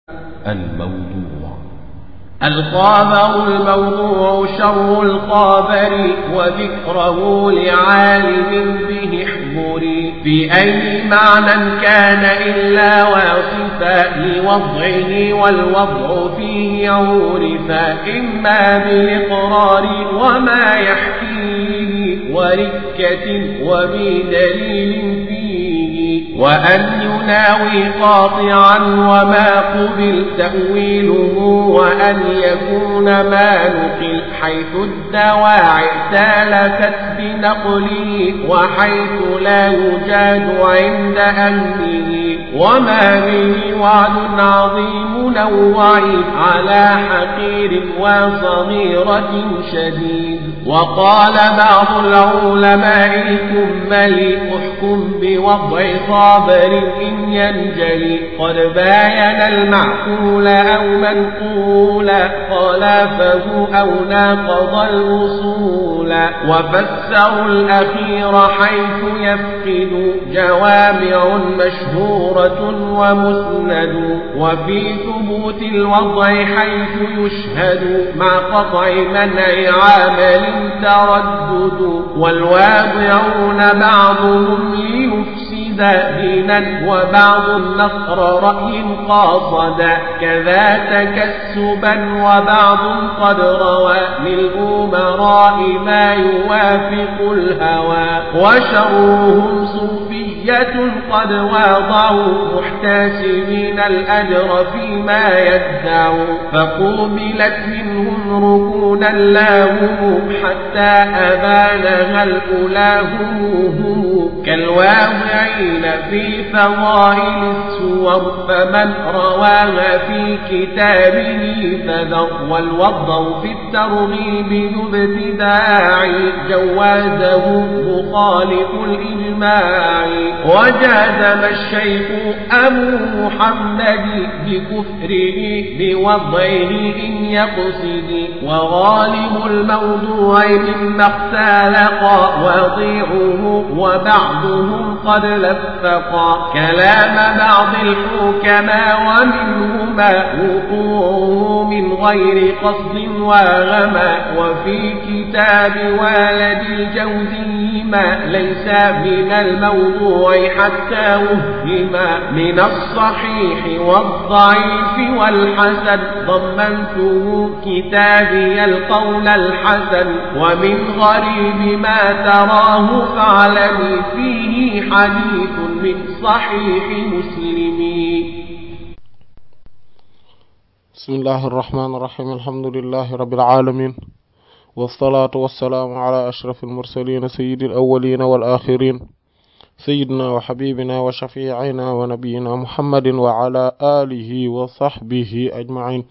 الموضوع الخابر الموضوع شر الخابر وذكره لعالم به احضري بأي معنى كان إلا واصفا لوضعه والوضع فيه عورفا إما بالإقرار وما يحكيه وركة وبدليل فيه وأن يناوي قاطعا وما قبل تأويله وأن يكون ما نقل حيث الدواعي سالكت بنقله وحيث لا يجاد عند أهله وما به وعد عظيم نوعي على حقير وصغيرة شديد وقال بعض العلماء الكمل احكم بوضع صابر إن ينجلي قد باين المعقول أو منقولا خلافه أو ناقض الوصول وفسروا الأخير حيث يفقد جوامع مشهورة ومسند وفي ثبوت الوضع حيث يشهد مع قطع منع عامل تردد والواضعون بعضهم ليفسد دينا وبعض النصر رأي قاصدا كذا تكسبا وبعض قد روى للأمراء ما يوافق الهوى وشرهم صوفية قد واضعوا محتسبين الأجر فيما يدعوا فقوبلت منهم ركونا لاهم حتى أبانها الأولى هم هم كالواضعين في فضائل السور فمن رواها في كتابه فذر والوضع في الترغيب ذو ابتداع جوازه مخالف الإجماع وجازم الشيخ أبو محمد بكفره بوضعه إن يقصد وغالب الموضوع مما اختلق وضيعه وبعضهم قد لفقا كلام بعض الحكماء ومنهما وقوعه من غير قصد وغما وفي كتاب والد الجوزي ما ليس من الموضوع حتى وهما من الصحيح والضعيف والحسن ضمنته كتابي القول الحسن ومن غريب ما تراه فاعلمي فيه حديث من صحيح مسلم بسم الله الرحمن الرحيم الحمد لله رب العالمين والصلاة والسلام على أشرف المرسلين سيد الأولين والآخرين سيدنا وحبيبنا وشفيعنا ونبينا محمد وعلى آله وصحبه أجمعين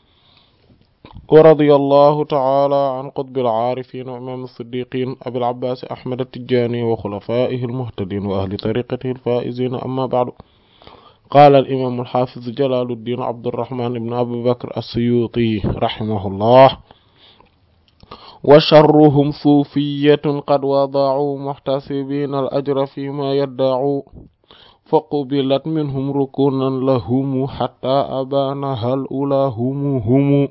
ورضي الله تعالى عن قطب العارفين وإمام الصديقين أبي العباس أحمد التجاني وخلفائه المهتدين وأهل طريقته الفائزين أما بعد قال الإمام الحافظ جلال الدين عبد الرحمن بن أبي بكر السيوطي رحمه الله وشرهم صوفية قد وضعوا محتسبين الأجر فيما يدعوا فقبلت منهم ركونا لهم حتى أبانها الأولى هم هم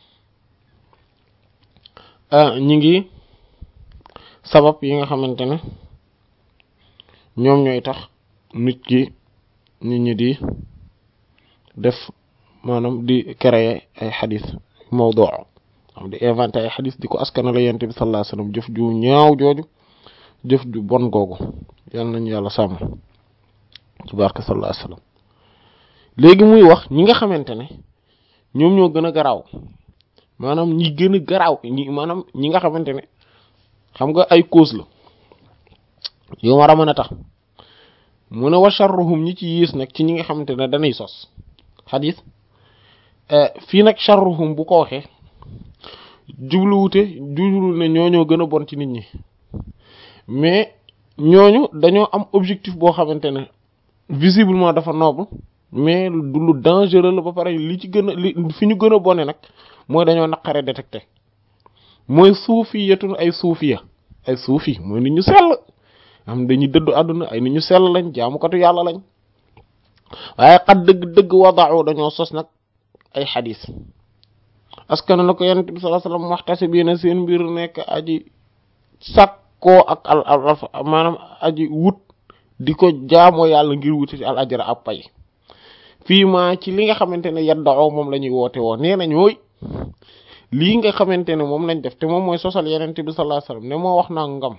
ñi ngi sabab yi nga xamante ne ñoom ñooy tax nit ki nit ñi di def maanaam di créer ay xadis mawdu am di inventé ay xadis di ko askanale yonent bi sallallahu alayhi wasallam jëf ju ñaaw jooju jëf ju bon googu yal nañu yàlla sàmm ci barke sallallahu alayhi wasallam léegi muy wax ñi nga xamante ne ñoom ñoo gën a garaaw maanaam ñi gën a garaaw ñi maanaam ñi nga xamante ne xam nga ay cause la yow war a mën a tax mu ne wa sharruhum ñi ci yiis nag ci ñi nga xamante ne dañuy sos xadis fii nag sharruhum bu ko waxee jubluwute jublu ne ñooñoo gën a bon ci nit ñi mais ñooñu dañoo am objectif boo xamante ne visiblement dafa noble mais du lu dangereux la ba pare li ci gën a li fi ñu gën a bone nag mooy dañoo naqare détecté mooy suufi yetun ay suufiya ay suufi mooy nit ñu sell am dañuy dëddu àdduna ay nit ñu sell lañ jaamukatu yàlla lañ waaye xat dëgg-dëgg wadaaw dañoo sos nag ay xadis askan na ko yonent bi sallallahu alayhi wasallam waxtasi bi na seen mbir nekk aji sakkoo ak al al maanaam aji wut di ko jaamoo yàlla ngir wuti al ajra ab pay fii ma ci li nga xamante ne yaddao moom la ñuy woote woo nee nañ mooy lii nga xamante ne moom lañ def te moom mooy sosal yonent bi sallallahu alayhi wasallam ne moo wax naa ngam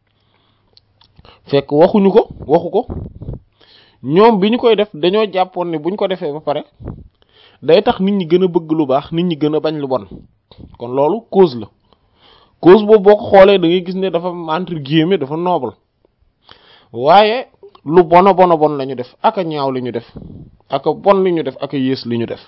fekk waxuñu ko waxu ko ñoom bi ñu koy def dañoo jàppoon ne buñ ko defee ba pare day tax nit ñi gën a bëgg lu baax nit ñi gën a bañ lu bon kon loolu cause la cause boobu boo ko xoolee da ngay gis ne dafa entre guillemets dafa noble waaye lu bona bona bon la ñu def aka ñaaw li ñu def aka bon li ñu def aka yées li ñu def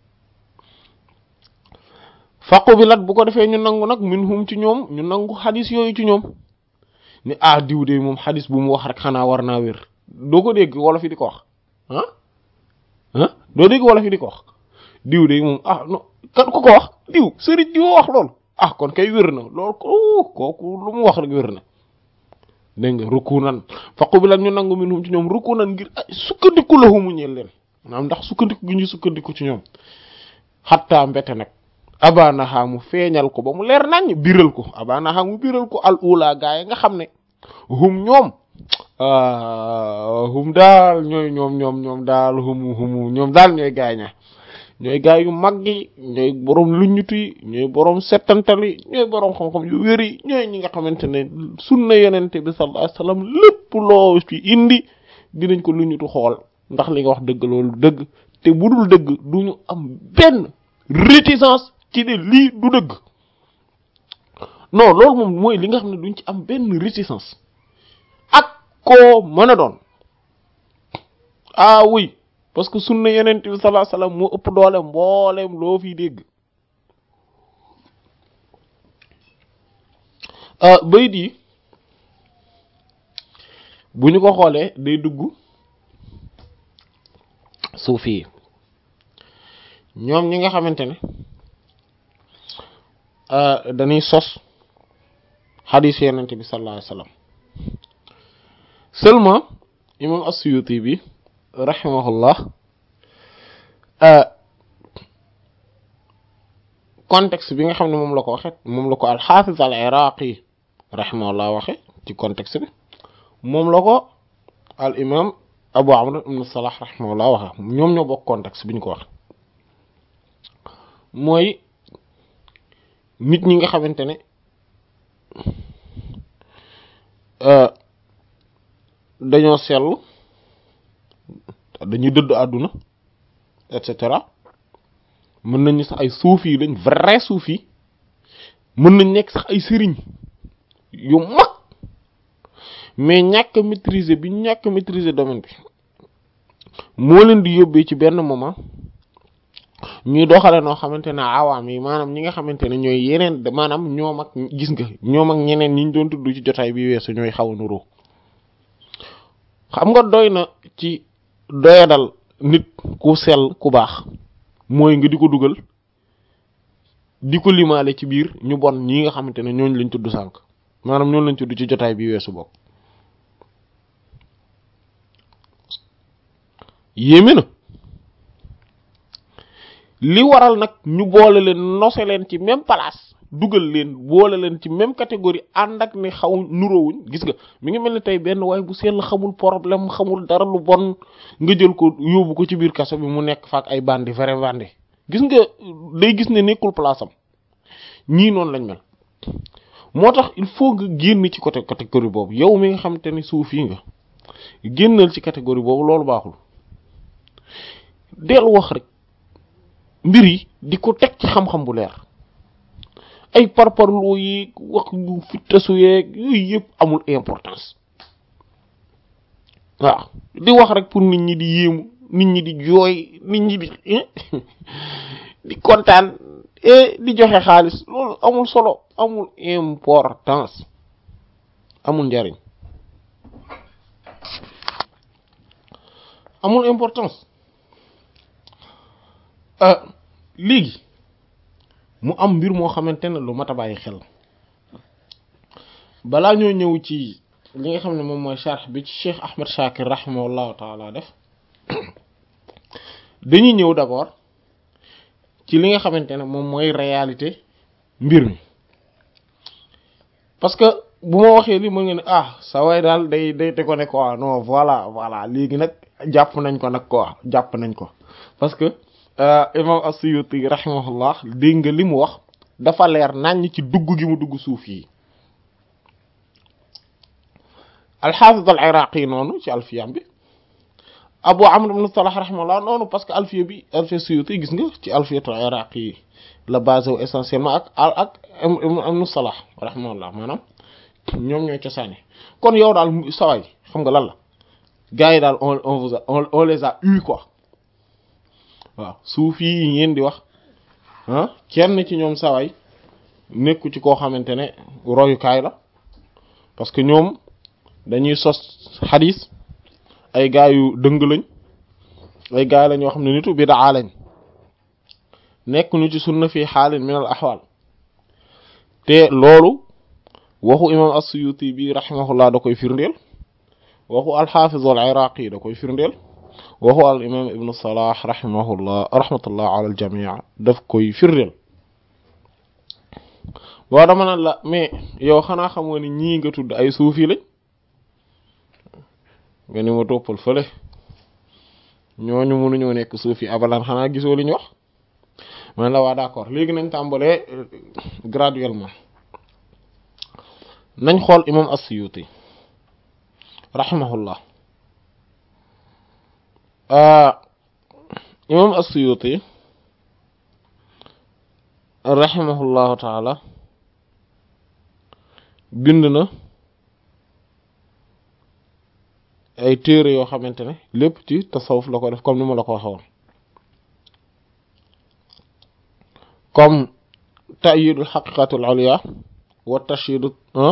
faqu bi lat bu ko defee ñu nangu nag min hum ci ñoom ñu nangu xadis yooyu ci ñoom ni ah diw de moom xadis bu mu wax rek xanaa war naa wér doo ko dégg wolof yi di ko wax ah ah doo dégg wolof yi di ko wax diw de moom ah non kan ku ko wax diw sëriñ diw wax loolu ah kon kay wér na loolu ko kooku lu mu wax rek wér na dégg nga rukku nan faqu bi lan ñu nangu minhum ci ñoom rukku nan ngir sukkandiku la humu ñeel leen maanaam ndax sukkandiku gi ñu sukkandiku ci ñoom xattaa mbete nag abanaha mu feeñal ko ba mu leer nañ biral ko abanaha mu biral ko al ula gaay nga xam ne hum ñoom hum daal ñooy ñoom ñoom ñoom daal humu humu ñoom daal ñooy gaay ña ñooy gaay yu mag yi ñooy boroom luññutu yi ñooy boroom settantal yi ñooy boroom xam-xam yu wér yi ñooy ñi nga xamante ne sunna yonente bi sallallahu alayhi wasallam lépp loo ci indi dinañ ko luññutu xool ndax li nga wax dëgg loolu dëgg te bu dul dëgg duñu am benn réticence ci ne lii du dëgg non loolu moom mooy li nga xam ne duñ ci am benn réticence ak koo mën a doon ah oui parce que sunna yeneen bi sallallahu alayhi wasallam moo ëpp doole mbooleem loo fi dégg bayit yi bu ñu ko xoolee day dugg suufi yi ñoom ñi nga xamante ne dañuy sos xadiis yenente bi sallallahu alayhi wasallam seulement imam as-Suyuti bi rahimahullah contexte bi nga xam ne moom la ko waxe moom la ko al-Hafiz al-Iraqi rahimahullah waxe ci contexte bi moom la ko al imam Abu Amr ibn Salah rahimahullah waxe ñoom ñoo bokk contexte bi ñu ko wax mooy nit ñi nga xamante ne dañoo sell dañuy dëdd àdduna et cetera mën nañu sax ay suufi yi lañ vrai suufi mën nañ nekk sax ay sëriñ yu mag mais ñàkk maîtriser bi ñàkk maîtriser domaine bi moo leen di yóbbee ci benn moment ñuy doxale noo xamante ne awaam yi maanaam ñi nga xamante ne ñooy yeneen maanaam ñoom ak gis nga ñoom ak ñeneen ñi ñu doon tudd ci jotaay bi weesu ñooy xaw a nuroo xam nga doy na ci doyadal nit ku sell ku baax mooy nga di ko dugal di ko limaale ci biir ñu bon ñi nga xamante ne ñooñu lañ tudd sànq maanaam ñooñu lañ tudd ci jotaay bi weesu bokk yéeme na li waral nag ñu boole leen nose leen ci même place dugal leen boole leen ci même catégorie ànd ak ne xaw nuroowuñ gis nga mi ngi mel ni tey benn waaye bu sell xamul problème xamul dara lu bon nga jël ko yóbbu ko ci biir kaso bi mu nekk faak ay bandi vrai bandi gis nga day gis ne nekkul place am ñii noonu lañ mel moo tax il faut nga génn ci côté catégorie boobu yow mi nga xamante ne suufi nga génnal ci catégorie boobu loolu baaxul del wax rek mbir yi di ko teg ci xam-xam bu leer ay parparloo yi wax yu fittasu yeeg yooyu yëpp amul importance waaw di wax rek pour nit ñi di yéemu nit ñi di jooy nit ñi di di kontaan et di joxe xaalis loolu amul solo amul importance amul njariñ amul importance léegi mu am mbir moo xamante ne lu mat a bàyyi xel balaa ñoo ñëw ci li nga xam ne moom mooy sharh bi ci Cheikh Ahmed Shakir rahimahullahu taala def dañuy ñëw d'abord ci li nga xamante ne moom mooy réalité mbir mi parce que bu ma waxee li mën nga ne ah sa way daal day day te ko ne quoi non voilà voilà léegi nag jàpp nañ ko nag quoi jàpp nañ ko parce que imam as-Suyuti rahimahullah dégg nga li mu wax dafa leer naññ ci dugg gi mu dugg suuf yi al-Hafiz al-Iraqi noonu ci alfiyam bi Abu Amr ibn Salah rahimahullah noonu parce que alfiya bi alfiya Suyuti gis nga ci alfiyatul Iraqi yi la basé wu essentiellement ak ak ibn Salah rahimahullah maanaam ñoom ñooy cosaane kon yow daal saway xam nga lan la gars yi daal on on vous a on on les a eu quoi waaw suuf yi ngeen di wax ah kenn ci ñoom saway nekku ci koo xamante ne royukaay la parce que ñoom dañuy sos xadis ay gaa yu dëng lañ ay gaa lañ yoo xam ne nitu bidaa lañ nekk ñu ci sunna fii xaalin min al axwaal te loolu waxu imam as-Suyuti bi rahimahullah da koy firndeel waxu al-Hafiz al-Iraqi da koy firndeel waxu al imam ibn Salah rahimahullah rahmatullah ala al-jami' daf koy firndeel boo dama naan la mais yow xanaa xam nga ni ñii nga tudd ay suufi lañ nga ni ma toppal fële ñooñu mënuñoo nekk suufi abalan xanaa gisoo li ñu wax man la waa d'accord léegi nañ tàmbalee graduellement nañ xool imam as-Suyuti rahimahullah imam as-Suyuti rahimahullahu taala bind na ay téere yoo xamante ne lépp ci tasawuf la ko def comme ni ma la ko waxoon comme ta'yidul haqiqatul ulya wa tashidu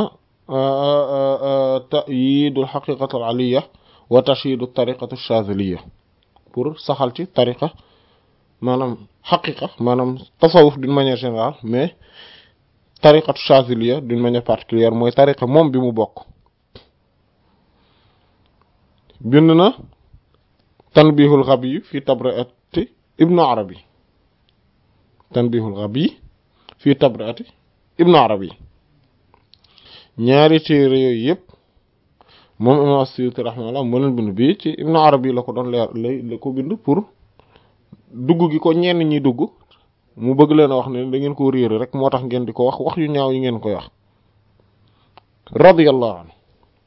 ta'yidul haqiqatul aliyya wa tashidu tariqatu shaziliya pour saxal ci tariqa maanaam xaqiqa maanaam tasawuf d'une manière générale mais tariqatu shaziliya d'une manière particulière mooy tariqa moom bi mu bokk bind na tanbihul ghabi fi tabri'ati ibnu arabi tanbihul ghabi fi tabri'ati ibnu arabi ñaari téere yooyu yëpp moom imam as-Suyuti rahimahullah moo leen bind bii ci ibnu arabi la ko doon leer lay la ko bind pour dugg gi ko ñenn ñi dugg mu bëgg leen a wax ne da ngeen ko réere rek moo tax ngeen di ko wax wax yu ñaaw yi ngeen koy wax radiyallahu anhu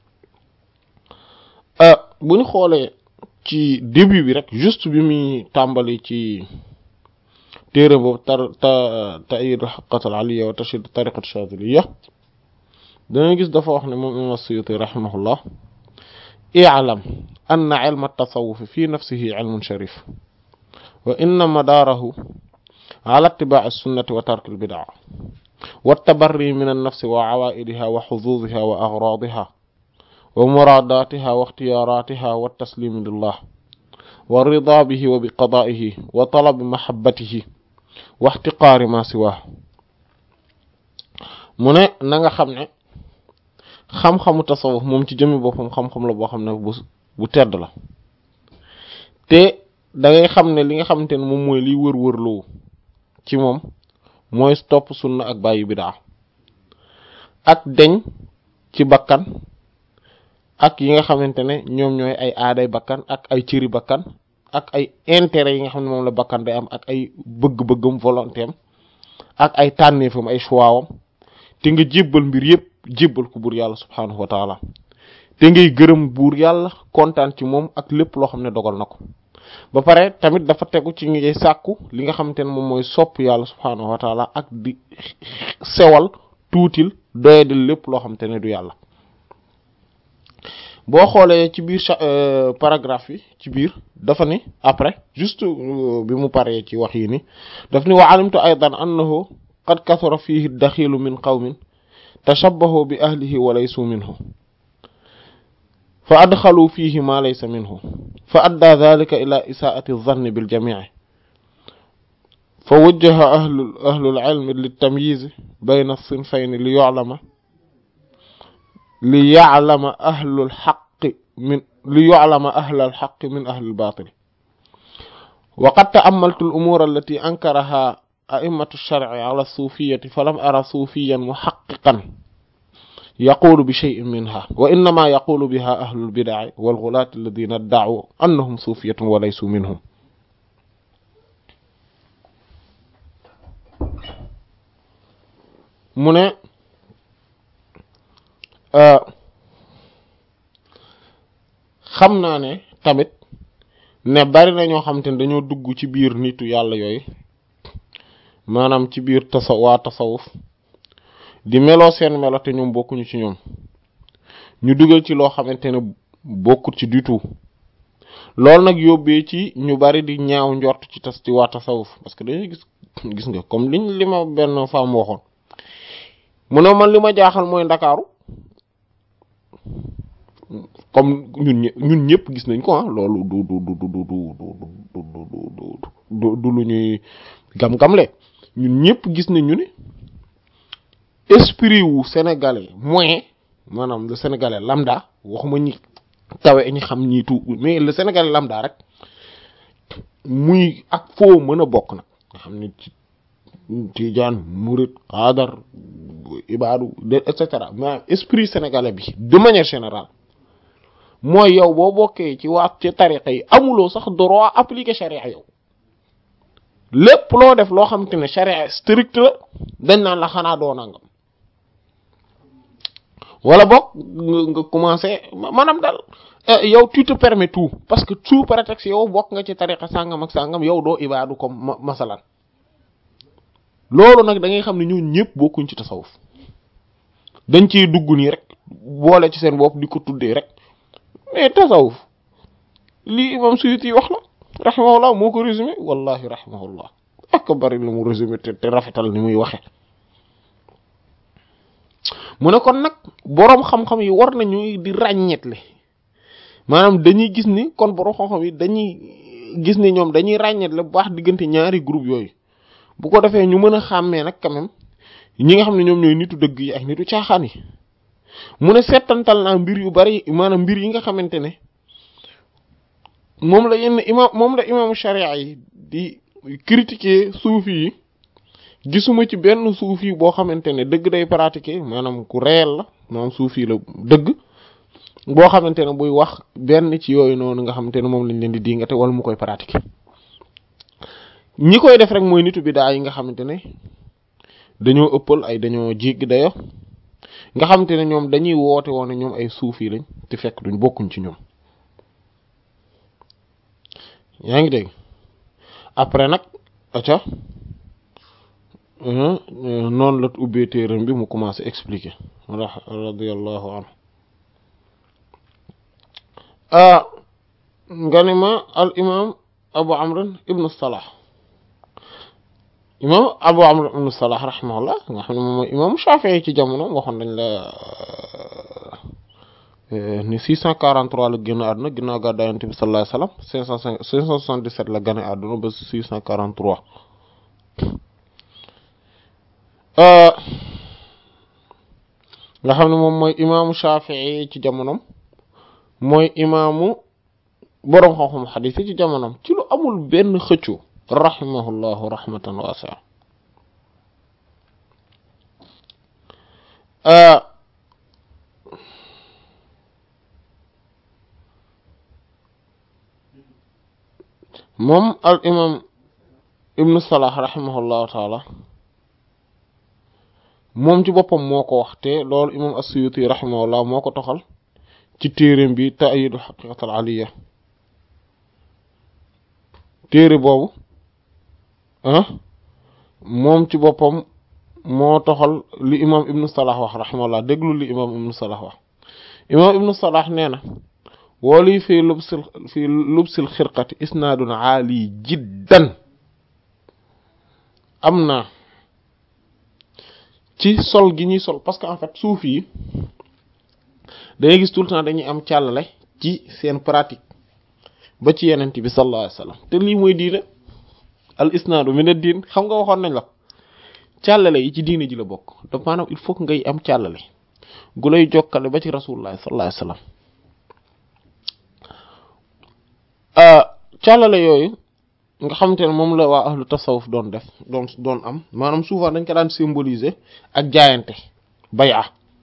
bu ñu xoolee ci début bi rek juste bi muy tàmbali ci téere boobu tar ta ta'yid al-haqqat al-aliyya wa tashid tariqat shadhiliyya dana gis dafa wax ne moom imam as-Suyuti rahimahullah i'lam anna ilm at-tasawuf fi nafsihi ilmun sharif wa inna madaarahu ala ittiba' as-sunnati wa tark al-bid'a wa at-tabarri min an-nafs wa 'awa'idiha wa hududhiha wa aghradiha wa muraadaatiha wa ixtiyaaraatiha wa tasliimi lillah wa ridaa bihi wa bi qadaa'ihi wa talabi mahabbatihi wa ixtiqaari maa siwaahu mu ne na nga xam ne xam-xamu tasawuf moom ci jëmmi boppam xam-xam la boo xam ne bu bu tedd la te da ngay xam ne li nga xamante ne moom mooy liy wër-wërloo ci moom mooy topp sunna ak bàyyi bidaa ak deñ ci bakkan ak yi nga xamante ne ñoom ñooy ay aaday bakkan ak ay cëri bakkan ak ay intérêt yi nga xam ne moom la bakkan day am ak ay bëgg-bëggam volonté am ak ay tànneefam ay choix am te nga jébbal mbir yépp jébbal ko buur yàlla subhaanahu wa taala te ngay gërëm buur yàlla kontaan ci moom ak lépp loo xam ne dogal na ko ba pare tamit dafa tegu ci ngay sàkku li nga xamante ne moom mooy sopp yàlla subhaanahu wa taala ak di sewal tuutil doyadil lépp loo xamante ne du yàlla boo xoolee ci biir paragraphe yi ci biir dafa ni après juste bi mu paree ci wax yi ni daf ni wa alimtu aydan annahu qad kathura fihi daxilu min qawmin tashabbahu bi ahlihi wa laysu minhu fa adxalu fihi ma laysa minhu fa adda dhalika ila isaa'ati adh-dhanni bil jami' fa wajjaha ahlu ahlu al-ilm lit-tamyiz bayna as-sinfayn li yu'lama li ya'lama ahlul haqqi min li yu'lama ahlal haqqi min ahlil baatil wa qad ta'ammaltu al-umur allati ankaraha a'immatu ash-shar'i 'ala as-sufiyyati falam ara sufiyyan muhaqqiqan yaqulu bi shay'in minha wa innama yaqulu biha ahlu al-bid'i wal-ghulat alladhina idda'u annahum sufiyyatun wa laysu minhum mu ne xam naa ne tamit ne bari na ñoo xamante ne dañoo dugg ci biir nitu yàlla yooyu maanaam ci biir tasa waa tasawuf di meloo seen melo te ñoom bokkuñu ci ñoom ñu dugal ci loo xamante ne bokkut ci du tout loolu nag yóbbee ci ñu bari di ñaaw njort ci tas ci waa tasawuf parce que dañuy gis gis nga comme liñ li ma benn femme waxoon mu ne man li ma jaaxal mooy ndakaaru comme ñun ñë ñun ñëpp gis nañ ko ah loolu du du du du du du du du lu ñuy gam-gamle ñun ñëpp gis nañ ñu ne esprit wu sénégalais moyen maanaam le sénégalais lambda waxuma ñi tawe ñi xam ñi tuut mais le sénégalais lambda rek muy ak foo mën a bokk nag nga xam ne ci tijaan murit xaadar ibaadu et cetera mais esprit sénégalais bi de manière générale mooy yow boo bokkee ci waat ci tariqa yi amuloo sax droit appliquer charia yow lépp loo def loo xamante ne charia strict la dañ naan la xanaa doo nangam wala boog nga commencé maanaam daal yow tu te permets tout parce que sous prétexte yow bokk nga ci tariqa sàngam ak sàngam yow doo ibaadu comme masalan loolu nag da ngay xam ne ñun ñëpp bokkuñ ci tasawuf dañ ciy dugg nii rek boole ci seen bopp di ko tuddee rek mais tasawuf lii imam Suyuti wax la rahimahullah moo ko résumé wallahi rahimahullah ak bari lu mu résumé te te rafetal ni muy waxe mu ne kon nag boroom xam-xam yi war nañu di ràññetle maanaam dañuy gis ni kon boroom xam-xam yi dañuy gis ni ñoom dañuy ràññetle bu baax diggante ñaari groupe yooyu bu ko defee ñu mën a xàmmee nag quand même ñi nga xam ne ñoom ñooy nitu dëgg yi ak nitu caaxaan yi mu ne settantal naa mbir yu bari maanaam mbir yi nga xamante ne moom la yenn imam moom la imaamu sharia yi di critiquer suufi yi gisuma ci benn suufi boo xamante ne dëgg day pratiquer maanaam ku réel la maanaam suufi la dëgg boo xamante ne buy wax benn ci yooyu noonu nga xamante ne moom lañ leen di dingate wala mu koy pratiquer ñi koy def rek mooy nitu bidaa yi nga xamante ne dañoo ëppal ay dañoo jéggi dayo nga xamante ne ñoom dañuy woote woon ne ñoom ay suufi lañ te fekk duñ bokkuñ ci ñoom yaa ngi dégg après nag aca noonu la ubbee téeram bi mu commencé expliquer wala radiyallahu anhu nga ne ma al imam abu amr ibnu salah imam abu amr ibn salah rahimahullah nga xam ne moom mooy imam Shafi'i ci jamono waxoon dañ la ni 643 la génn àdduna ginnaaw gàddaay Yonent bi sallallahu alayhi wasallam 505 577 la gane àdduna ba 643 nga xam ne moom mooy imaamu Shafi'i ci jamonom mooy imaamu boroom xam-xam xadiis yi ci jamonom ci lu amul benn xëccu rahimahullahu rahmatan waasi'a moom al imam ibnu salah rahimahullahu taala moom ci boppam moo ko wax te loolu imam as-Suyuti rahimahullah moo ko toxal ci téereem bi ta'yidu haqiqatul aliyya téere boobu ah moom ci boppam moo toxal li imam ibnu salah wax rahimahullah déglu li imam ibnu salah wax imam ibnu salah nee na wooli fii lubsil fii lubsil xirqati isnaadun aali jiddan am na ci sol gi ñuy sol parce que en fait suuf yi dangay gis tout le temps dañuy am càllale ci seen pratique ba ci yenent bi sallallahu alayhi wasallam te lii mooy diine al isnaadu min ad-diin xam nga waxoon nañ la càllale yi ci diine ji la bokk donc maanaam il faut que ngay am càllale gu lay jokkale ba ci rasulullah sallallahu alayhi wasallam càllale yooyu nga xamante ne moom la waa ahlu tasawuf doon def doon doon am maanaam souvent dañ ko daan symboliser ak jaayante bay'a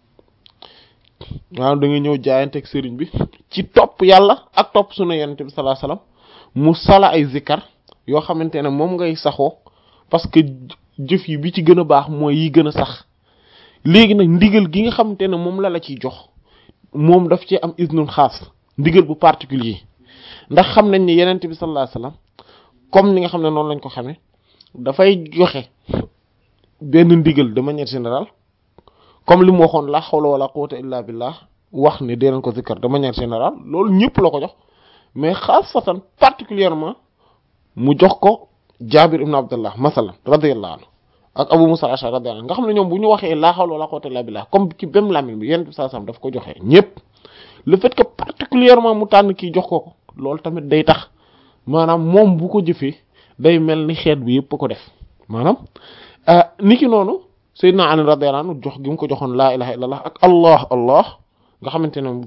maanaam da nga ñëw jaayante ak sëriñ bi ci topp yàlla ak topp sunu yonent bi sallallahu alayhi wasallam mu sala ay zikkar yoo xamante ne moom ngay saxoo parce que jëf yi bi ci gën a baax mooy yi gën a sax léegi nag ndigal gi nga xamante ne moom la la ciy jox moom daf ci am isnul xaas ndigal bu particulier ndax xam nañ ne yonent bi sallallahu alayhi wasallam comme ni nga xam ne noonu lañ ko xamee dafay joxe benn ndigal de manière générale comme li mu waxoon la hawla wala quwwata illa billah wax ne dee leen ko zikkar de manière générale loolu ñëpp la ko jox mais xaasatan particulièrement mu jox ko Jaabir ibn Abdullah masalan radiyallahu anhu ak Abu Musa al-Ash'ari radiyallahu anhu nga xam ne ñoom bu ñu waxee la hawla wala quwwata illa billah comme ci même lamine bi yenn saa sam daf ko joxee ñëpp le fait que particulièrement mu tànn kii jox ko ko loolu tamit day tax maanaam moom bu ko jëfee day mel ni xeet bi yëpp ko def maanaam niki noonu Seydina Ali radiyallahu anhu jox gi mu ko joxoon laa ilaha illallah ak allah allah nga xamante ne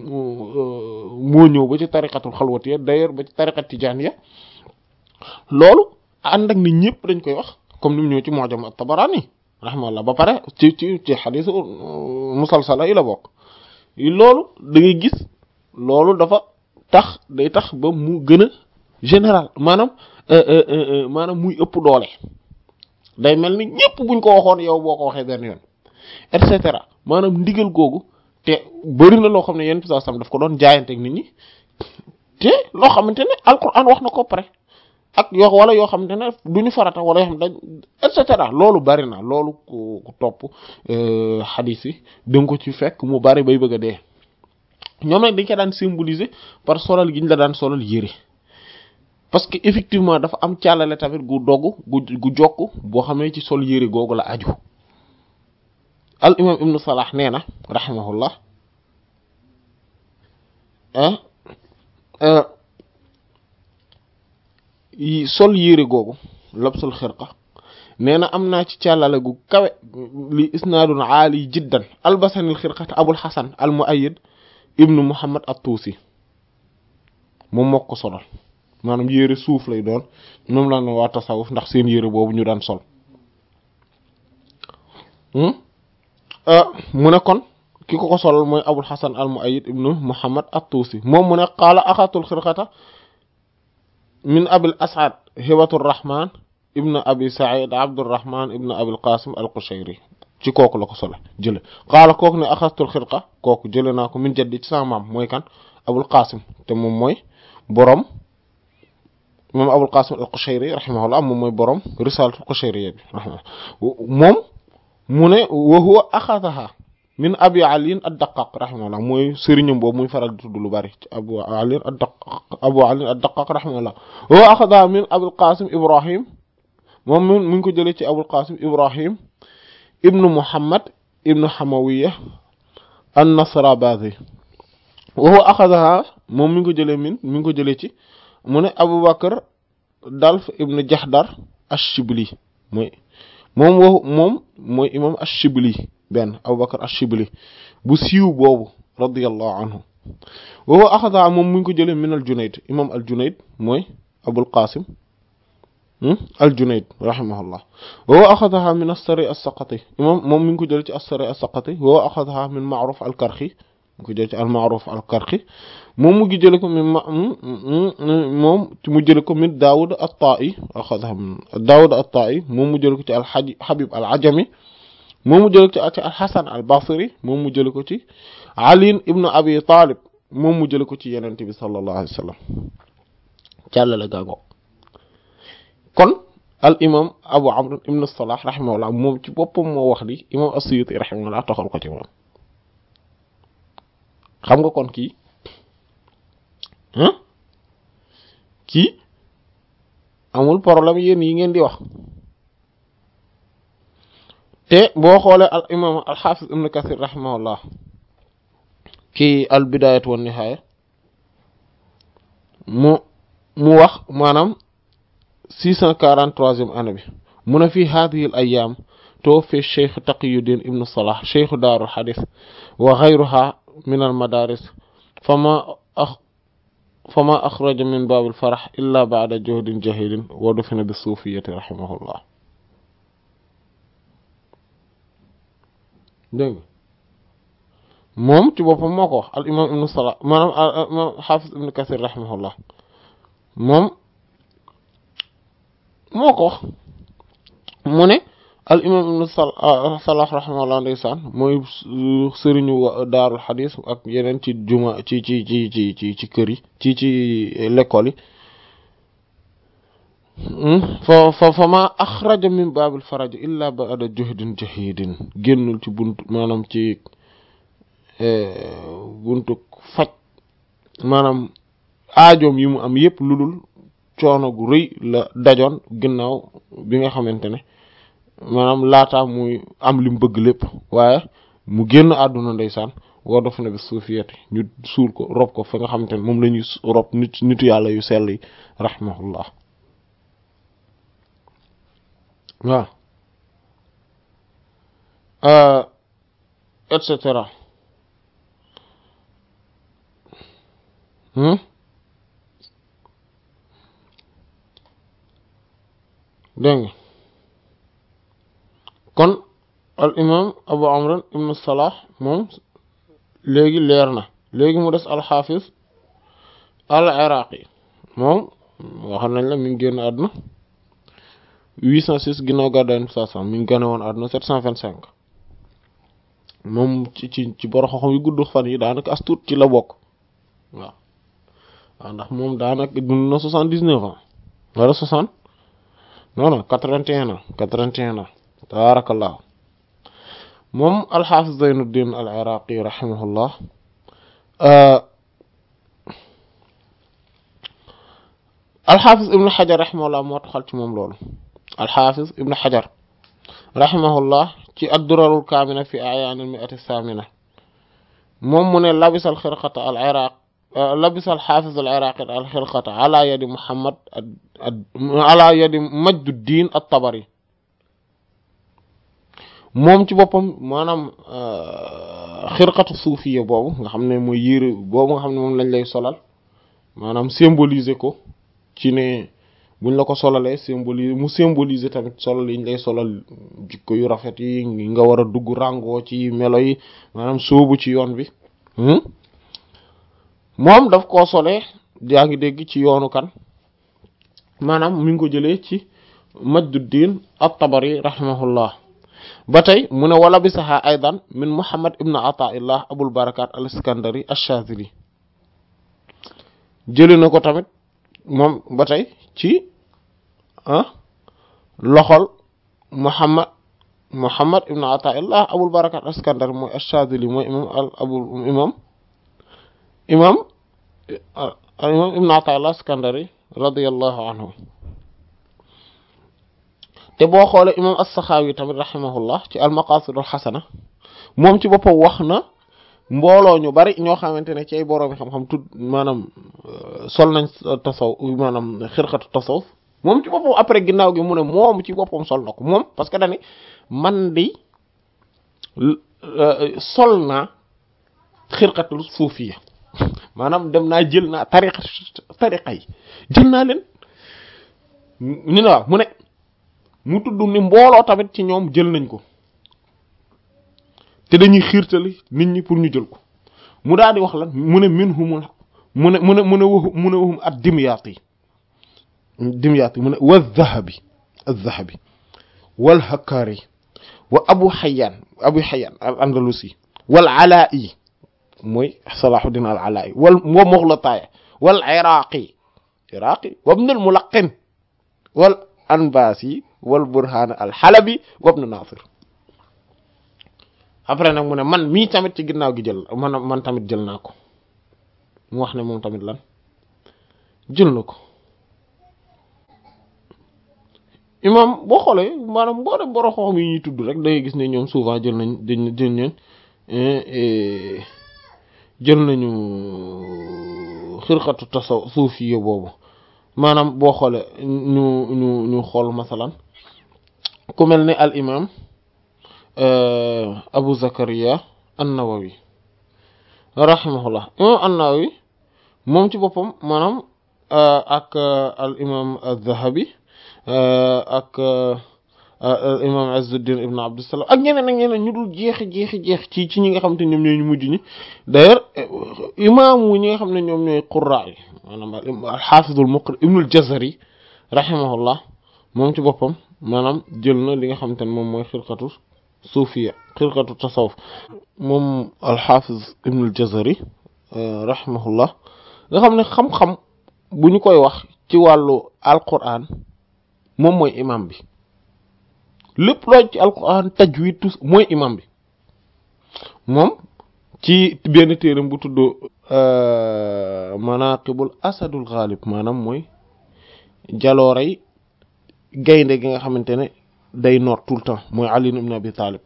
moo ñëw ba ci tariqatul xalwatiya d'ailleurs ba ci tariqat tijaaniya loolu ànd ak ni ñëpp dañ koy wax comme ni mu ñëw ci mu'jam at-Tabarani rahimahullah ba pare ci ci ci xadiis musalsala yi la bokk loolu da ngay gis loolu dafa tax day tax ba mu gën a général maanaam maanaam muy ëpp doole day mel ni ñëpp buñ ko waxoon yow boo ko waxee benn yoon et cetera maanaam ndigal googu te bëri na loo xam ne yenn saa sam daf ko doon jaayanteeg nit ñi te loo xamante ne alquran wax na ko pare ak yoo wala yoo xamante ne duñu farata wala yoo xam dañ et cetera loolu bari na loolu ku ku topp xadiis yi danga ko ci fekk mu bari bay bëgg a dee ñoom nag dañ ko daan symboliser par solal gi ñu la daan solal yére parce que effectivement dafa am càllale tamit gu dogg gu gu jokk boo xamee ci sol yére googu la aju al imam ibnu salah nee na rahimahullah sol yére googu labsul xirqa nee na am naa ci càllale gu kawe li isnaadun aali jiddan albasanil xirqata abul xasan al muayyid ibnu muhammad at-tuusi moom moo ko solal maanaam yére suuf lay doon moom la ne waa tasawuf ndax seen yére boobu ñu daan sol mu ne kon ki ko ko solal mooy abul xasan al muayyid ibnu muhammad at-tuusi moom mu ne qaala axatul xirqata min abil asad hibatur rahman ibnu abi said abdurrahman ibnu abil qasim al qushayri ci kooku la ko sole jële qaala kooku ne axastul xirqa kooku jële naa ko min jaddi ci sama maam mooy kan abul qasim te moom mooy boroom moom abul qasim al qushayri rahimahullah moom mooy boroom risalatu qushayriya bi rahimahullah moom mu ne wa huwa axadaha min abi aliin ad-daqaq rahimahullah mooy sëriñam boobu muy faral di tudd lu bari ci abu aliin ad-daqaq abu aliin ad-daqaq rahimahullah wa huwa axadaha min abul qasim ibrahim moom mu ngi ko jëlee ci abul qasim ibrahim ibnu muhammad ibnu hamawiya an-nasrabazi wa huwa axadaha moom mi ngi ko jëlee min mi ngi ko jëlee ci mu ne abu bakar dalf ibnu jahdar ash-shibli mooy moom wo moom mooy imam ash-shibli benn abu bakar ash-shibli bu siiw boobu radiyallahu anhu wa huwa axadaha moom mi ngi ko jëlee min al-junayd imam al-junayd mooy abul qasim al-Junayd rahimahullah wa huwa axadaha min as-Sari as-Saqati imam moom mi ngi ko jël ci as-Sari as-Saqati wa huwa axadaha min Ma'ruf al-Karxi mi ngi ko jël ci al-Ma'ruf al-Karxi moom mu ngi jële ko min moom mu jële ko min Daawud at-Ta'i axadaha min Daawud at-Ta'i moom mu jële ko ci al-Habib al-Ajami moom mu jële ko ci al-Hasan al-Basri moom mu jële ko ci Ali ibn Abi Talib moom mu jële ko ci Yonent bi sallallahu alayhi wa sallam càllale gaago kon al imam abu amr ibn salah rahimahullah moom ci boppam moo wax di imam as-suyuti rahimahullah toxal ko ci moom xam nga kon kii kii amul problème yéen yi ngeen di wax te boo xoolee al imam al hafiz ibn kathir rahimahullah kii al bidayat wan nihaya mu mu wax maanaam six cent quarante-troisième année bi mu ne fii hadihi al ayam tawaffi cheikh taqiyuddin ibnu salah cheikhu daarul hadith wa ghayruha min al madaris fama fama axraja min baabil farax illa baada juhdin jahilin wa dufina bi suufiyati rahimahullah dégg moom ci boppam moo ko wax al imam ibnu salah maanaam imam xaafis ibnu kasir rahimahullah moom moo ko wax mu ne al imam ibnu salah rahimahullah ndeysaan mooy sëriñu daarul xadis ak yeneen ci juma ci ci ci ci ci ci kër yi ci ci l'école yi fa fa fa ma axraja min baabil faraj illa ba'da juhdin jahidin génnul ci buntu maanaam ci buntu faj maanaam aajoom yi mu am yépp lu dul coono gu rëy la dajoon ginnaaw bi nga xamante ne maanaam laataa muy am li mu bëgg lépp waaye mu génn àdduna ndeysaan war def na bi suufiyati ñu suul ko rob ko fa nga xamante ne moom la ñuy rob nit nitu yàlla yu sell yi rahimahullah waaw et cetera dégg nga kon al imam abu amran ibnu salah moom léegi leer na léegi mu des alxaafis al iraqi moom waxoon nañ la mi ngi génn àdduna 806 ginnaaw gàddaay nabi saa mi ngi gane woon àdduna 725 moom ci ci ci boro xam yu gudd fan yi daanaka as tuut ci la bokk waaw waaw ndax moom daanaka dund na 79 ans wala 60 non non 81 ans 81 ans tabarakallah moom alxaafis zeynuddin al iraqi rahimahullah alxaafis ibnu xajar rahimahullah moo taxal ci moom loolu alxaafis ibnu xajar rahimahullah ci addurarul kaamina fi ayaan al miati samina moom mu ne labisa al xirqata al iraq labisa al xaafis al iraqi al xirqata ala yadi muhammad ala yadi majduddin at tabari moom ci boppam maanaam xirqatu suufiya boobu nga xam ne mooy yére boobu nga xam ne moom lañ lay solal maanaam symboliser ko ci ne buñ la ko solalee symboliser mu symboliser tamit solal yi ñu lay solal jikko yu rafet yi nga war a dugg ràngoo ci melo yi maanaam sóobu ci yoon bi moom daf koo solee yaa ngi dégg ci yoonu kan maanaam mi ngi ko jëlee ci Majduddin at-Tabari rahimahullah ba tey mu ne wala bisaha aydan min Muhammad ibn Ataillah Abul Barakat al-Iskandari ash-Shazili jëlee na ko tamit moom ba tey ci ah loxol Muhammad Muhammad ibn Ataillah Abul Barakat al-Iskandari mooy ash-Shazili mooy imam al abul imam imam al imam ibn Ataillah al-Iskandari radiyallahu anhu te boo xoolee imam as-Saxaawi tamit rahimahullah ci al-Maqasid al-Xasana moom ci boppam wax na mbooloo ñu bari ñoo xamante ne ci ay borom xam-xam tudd maanaam sol nañ tasaw maanaam xirqatu tasawuf moom ci boppam après ginnaaw gi mu ne moom ci boppam sol na ko moom parce que dañu man di sol naa xirqatul suufiya maanaam dem naa jël naa tariqa tariqa yi jël naa leen ni na waaw mu ne mu tudd ni mbooloo tamit ci ñoom jël nañ ko te dañuy xiirtali nit ñi pour ñu jël ko mu daal di wax lan mu ne min humul mu ne mu ne mu ne waxu mu ne waxum ak dimyaat yi dimyaat yi mu ne wa zahabi az-zahabi wal hakari wa abu xayaan abu xayaan al andalusi wal alaa'i mooy salahuddin al alaa'i wal wa muxlataaya wal iraqi iraqi wa ibn al mulaqin wal anbasi wal burhan al xalabi wa ibn nasir après nag mu ne man mii tamit ci ginnaaw gi jël man man tamit jël naa ko mu wax ne moom tamit lan jël na ko imam boo xoolee maanaam boo dem boro xoom yi ñuy tudd rek da ngay gis ne ñoom souvent jël nañ dañ jël nañ jël nañu xirqatu tasaw suufiya boobu maanaam boo xoolee ñu ñu ñu xool masalan ku mel ne al imam abu zakariya an-nawawi rahimahullah imam an-nawawi moom ci boppam maanaam ak al imam az-Zahabi ak al imam Izzuddin ibn Abdussalam ak ñeneen ak ñeneen ñu dul jeexi jeexi jeex ci ci ñi nga xam te ñoom ñooy ñu mujj ñi d'ailleurs imam wu ñi nga xam ne ñoom ñooy qurra yi maanaam al xaafizul muqri ibnul Jazari rahimahullah moom ci boppam maanaam jël na li nga xamante ne moom mooy xirqatu suufiya xirqatu tasawuf moom alxaafiz ibnul jazari rahimahullah nga xam ne xam-xam bu ñu koy wax ci wàllu alquran moom mooy imam bi lépp loo ci alquran tajwid tous mooy imam bi moom ci benn téeram bu tudd manaqibul asadul ghalib maanaam mooy jalooray gaynde gi nga xamante ne day noot tout le temps mooy Ali ibn Abi Talib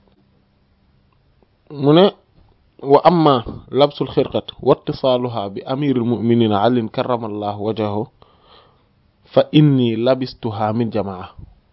mu ne wa amma labsul xirqat wa ittisaaluha bi amiril muminina alin karamallahu wajahu fa inni labistuha min jamaa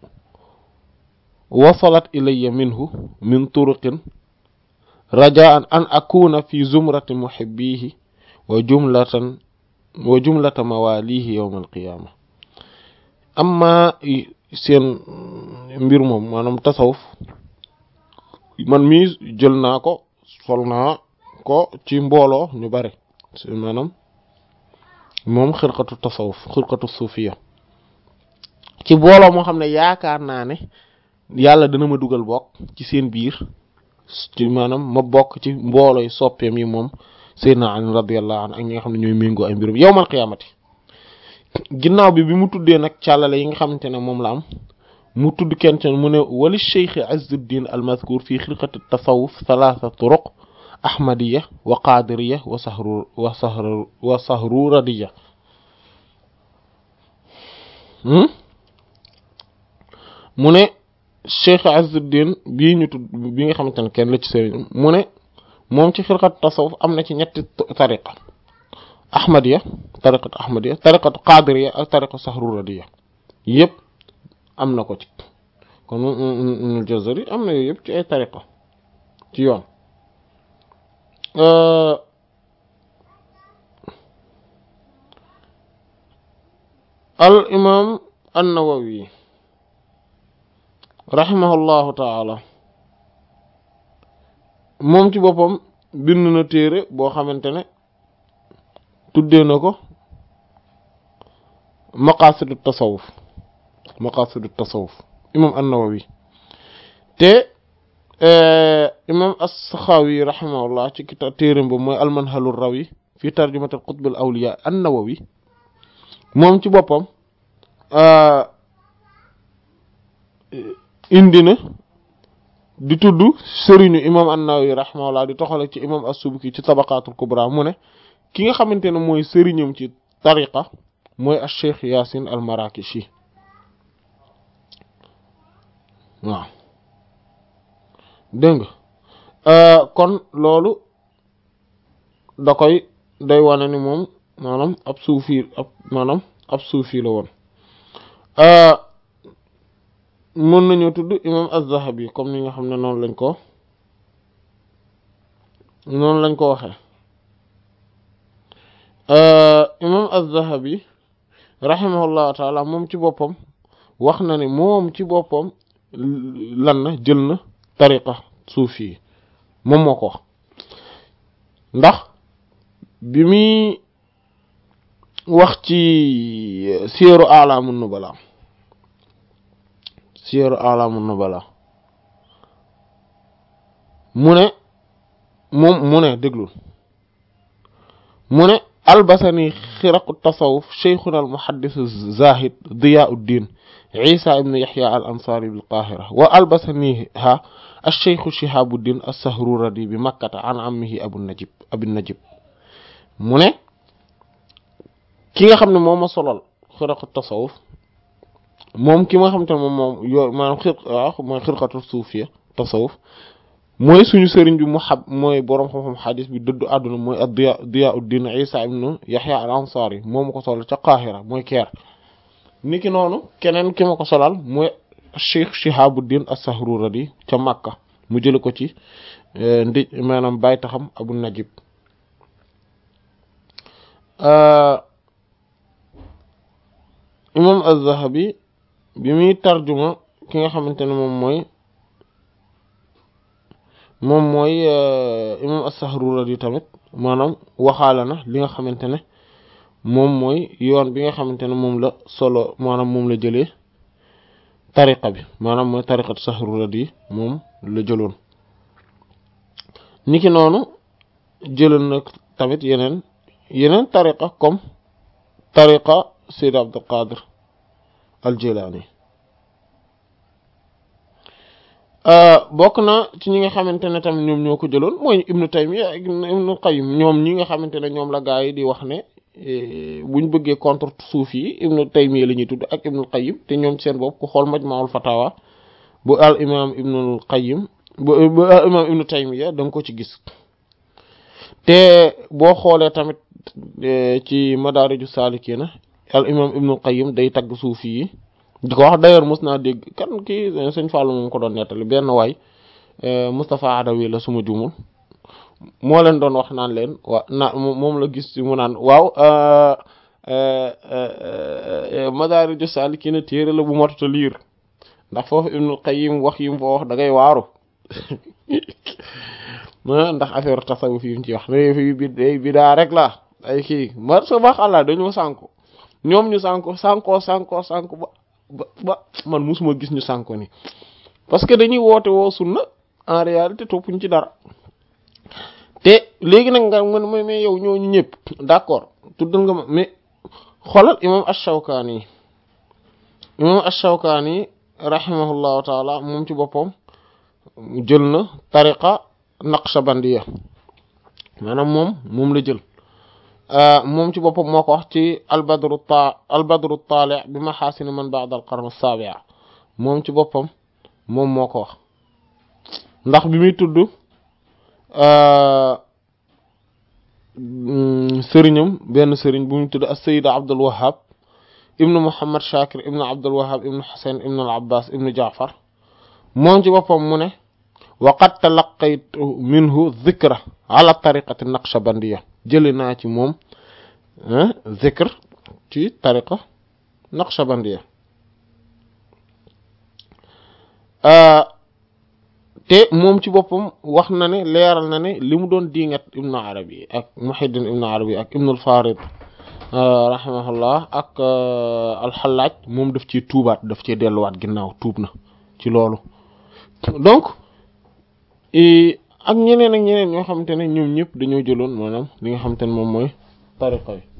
wasalat ilayya minhu min turuqin rajaan an akuna fi zumrati muhibbihi wa jumlatan wa jumlata mawalihi yawma alqiyama amma seen mbir moom maanaam tasawuf man mii jël naa ko sol naa ko ci mbooloo ñu bari maanaam moom xirqatu tasawuf xirqatu suufiya ci mbooloo moo xam ne yaakaar naa ne yàlla dana ma dugal bokk ci seen biir ci maanaam ma bokk ci mbooloo yi soppeem yi moom Seydina Ali radiyallahu anhu ak ñi nga xam ne ñooy méngoo ay mbirum yawmal qiyaamati ginnaaw bi bi mu tuddee nag càllale yi nga xamante ne moom la am mu tudd kenn mu ne wali cheikh Izzuddin al-mazkur fi xilqati tasawuf thalatha turuq ahmadiya wa qadiriya wa sahru wa sahru wa sahruradiya mu ne cheikh Izzuddin bii ñu tudd bi nga xamante ne kenn la ci sëriñ mu ne moom ci xilqati tasawuf am na ci ñetti tariqa ahmadiya tariqatu ahmadiya tariqatu qadiriya ak tariqatu sahruradiya yëpp am na ko ci kon Ibnul Jazari am na yooyu yëpp ci ay tariqa ci yoon al imam an-Nawawi rahimahullahu taala moom ci boppam bind na téere boo xamante ne tuddee na ko maqasidu tasawuf maqasidu tasawuf imam an-Nawawi te imam as-Sakhawi rahimahullah ci kita téeram ba mooy al-Manhalur Rawi fi tarjumat al-Qutb al-Awliya an-Nawawi moom ci boppam indi na di tudd sëriñu imam an-Nawawi rahimahullah di toxale ci imam as-Subki ci tabaqatul kubra mu ne ki nga xamante ne mooy sëriñam ci tariqa mooy al-Cheikh Yasin al-Marakishi waaw dégg nga kon loolu da koy day wane ni moom maanaam ab suufi ab maanaam ab suufi la woon mën nañoo tudd imam az-Zahabi comme ni nga xam ne noonu lañ ko noonu lañ ko waxee imam az-Zahabi rahimahullahu taala moom ci boppam wax na ne moom ci boppam lan na jël na tariqa suufi yi moom moo ko wax ndax bi muy wax ci siyaru alaamu nubala siyaru alaamu nubala mu ne moom mu ne déglul mu ne albasani xiraqu tasawuf cheikhuna al muhaddis zahid diyauddin isa ibn yahya al ansari bil qahira wa albasaniha alcheikhu shihabuddin assahruradi bi makkata an ammihi abu najib abu najib mu ne ki nga xam ne moom ma solal xiraqu tasawuf moom ki nga xam te ne moom moom yoo maanaam xir waaw mooy xirqatu suufiya tasawuf mooy suñu sëriñ bi mu xab mooy boroom xam-xam xadis bi dëddu àdduna mooy ad diya diyauddin isa ibn yahya al ansari moo ma ko solal ca qahira mooy keer niki noonu keneen ki ma ko solal mooy cheikh shihabuddin as-sahruradi ca makka mu jële ko ci ndi maanaam bàyyi taxam abu najib imam az-Zahabi bi muy tarjuma ki nga xamante ne moom mooy moom mooy imam as-Sahruradi tamit maanaam waxaala na li nga xamante ne moom mooy yoon bi nga xamante ne moom la solo maanaam moom la jëlee tariqa bi maanaam mooy tariqat Sahruradi moom la jëloon niki noonu jëloon na tamit yeneen yeneen tariqa comme tariqa Sayyid Abdul Qadir al-Jilani bokk na ci ñi nga xamante ne tamit ñoom ñoo ko jëloon mooy Ibnu Taymiyya ak Ibnu Qayyim ñoom ñi nga xamante ne ñoom la gaa yi di wax ne buñ bëggee contre suuf yi Ibnu Taymiyya la ñuy tudd ak Ibnu Qayyim te ñoom seen bopp ku xool Majma'ul Fatawa bu al imam Ibnu Qayyim bu bu al imam Ibnu Taymiyya da nga ko ci gis te boo xoolee tamit ci Madaariju Saalikiina al imam Ibnu Qayyim day tagg suufi yi di ko wax d'ailleurs mos naa dégg kan kii sëñ Fallou moom ko doon nettali benn waay Moustapha Adawi la suma jumul moo leen doon wax naan leen waa na moom la gis ci mu naan waaw Madaariju Saalikiina téere la bu motata liir ndax foofu Ibnu Qayyim wax yi mu foo wax da ngay waaru ndax affaire tasawuf yi mu ci wax ne fi bi day bidaa rek la ay kii ma sa wax Allah dañoo sànko ñoom ñu sànko sànko sànko sànko ba ba ba man musuma gis ñu sànko ni parce que dañuy woote woo sunna en réalité toppuñ ci dara te léegi nag nga man mooy mais yow ñooñu ñëpp d'accord tuddal nga ma mais xoolal imam ash-Shawkani imam ash-Shawkani rahimahullahu taala moom ci boppam jël na tariqa naqshbandiya maanaam moom moom la jël moom ci boppam moo ko wax ci albadru ta albadru taali bi maxaasini man ba'da al qarn as-sabi' moom ci boppam moom moo ko wax ndax bi muy tudd sëriñam benn sëriñ bu muy tudd as-sayyid Abdul Wahhab ibnu Muhammad Shakir ibnu Abdul Wahhab ibnu Husayn ibnu al-Abbas ibnu Ja'far moom ci boppam mu ne wa qad talaqaytu minhu dhikra ala tariqati naqshbandiya jëli naa ci moom zikr ci tariqa naqshbandiya te moom ci boppam wax na ne leeral na ne li mu doon diingat ibnu arabi ak muhiddin ibnu arabi ak ibnu al-farid rahimahullah ak alxalaaj moom daf ci tuubaat daf ci delluwaat ginnaaw tuub na ci loolu donc ak ñeneen ak ñeneen ñoo xamante ne ñoom ñëpp dañoo jëloon maanaam li nga xamante ne moom mooy tariqa yi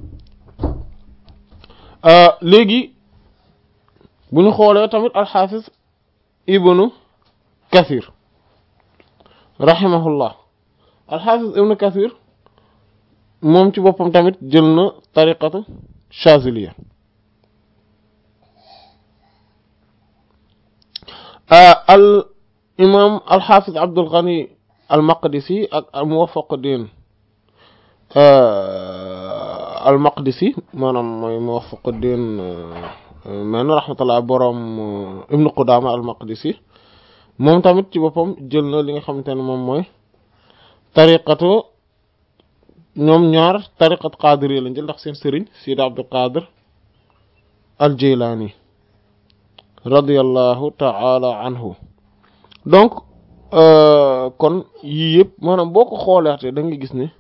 léegi bu ñu xoolee tamit alxaafis ibnu kathir rahimahullah alxaafis ibnu kathir moom ci boppam tamit jël na tariqatu chaziliya al imam alxaafis abdul ghani al maqdisi ak al muwafaquddin al maqdisi maanaam mooy muwafaquddin men rahmatullah boroom ibnu qudama al maqdisi moom tamit ci boppam jël na li nga xamante ne moom mooy tariqatu ñoom ñaar tariqat qadiri lañ jël ndax seen sëriñ Sidi Abdul Qadir al Jilani radiyallahu ta'ala anhu donc kon yii yëpp maanaam boo ko xoolaatee da nga gis ne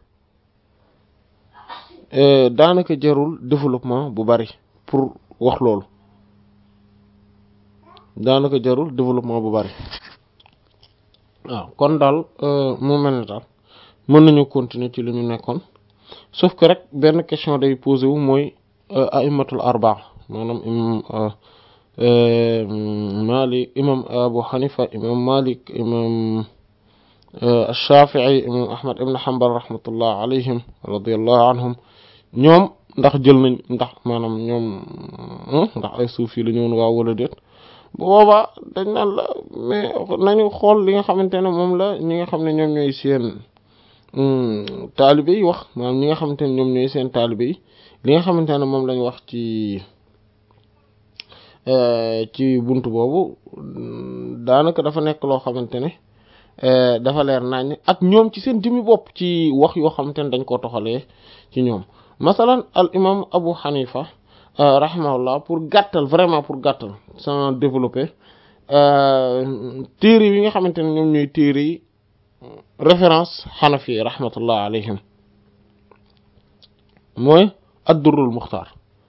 daanaka jarul développement bu bari pour wax loolu daanaka jarul développement bu bari waaw kon daal mu mel ne daal mën nañu continuer ci li ñu nekkoon sauf que rek benn question day posé wu mooy aimatul arba maanaam imam Malik imam Abu Hanifa imam Malik imam Shafii imam Ahmad ibn Hanbal rahmatullah alayhim radiyallahu anhum ñoom ndax jël nañ ndax maanaam ñoom ndax ay suufi la ñëwoon waaw wala déet bu boobaa dañ naan la mais nañu xool li nga xamante ne moom la ñi nga xam ne ñoom ñooy seen taalibe yi wax maanaam ñi nga xamante ne ñoom ñooy seen taalibe yi li nga xamante ne moom lañ wax ci ci bunt boobu daanaka dafa nekk loo xamante ne dafa leer nañ ak ñoom ci seen jëmmi bopp ci wax yoo xamante ne dañ koo toxalee ci ñoom masalan al imam Abu Hanifa rahimahullah pour gàttal vraiment pour gàttal sans développer téere yi nga xamante ne ñoom ñooy téere yi référence xanafi rahmatullah alayhim mooy ad-durrul muxtaar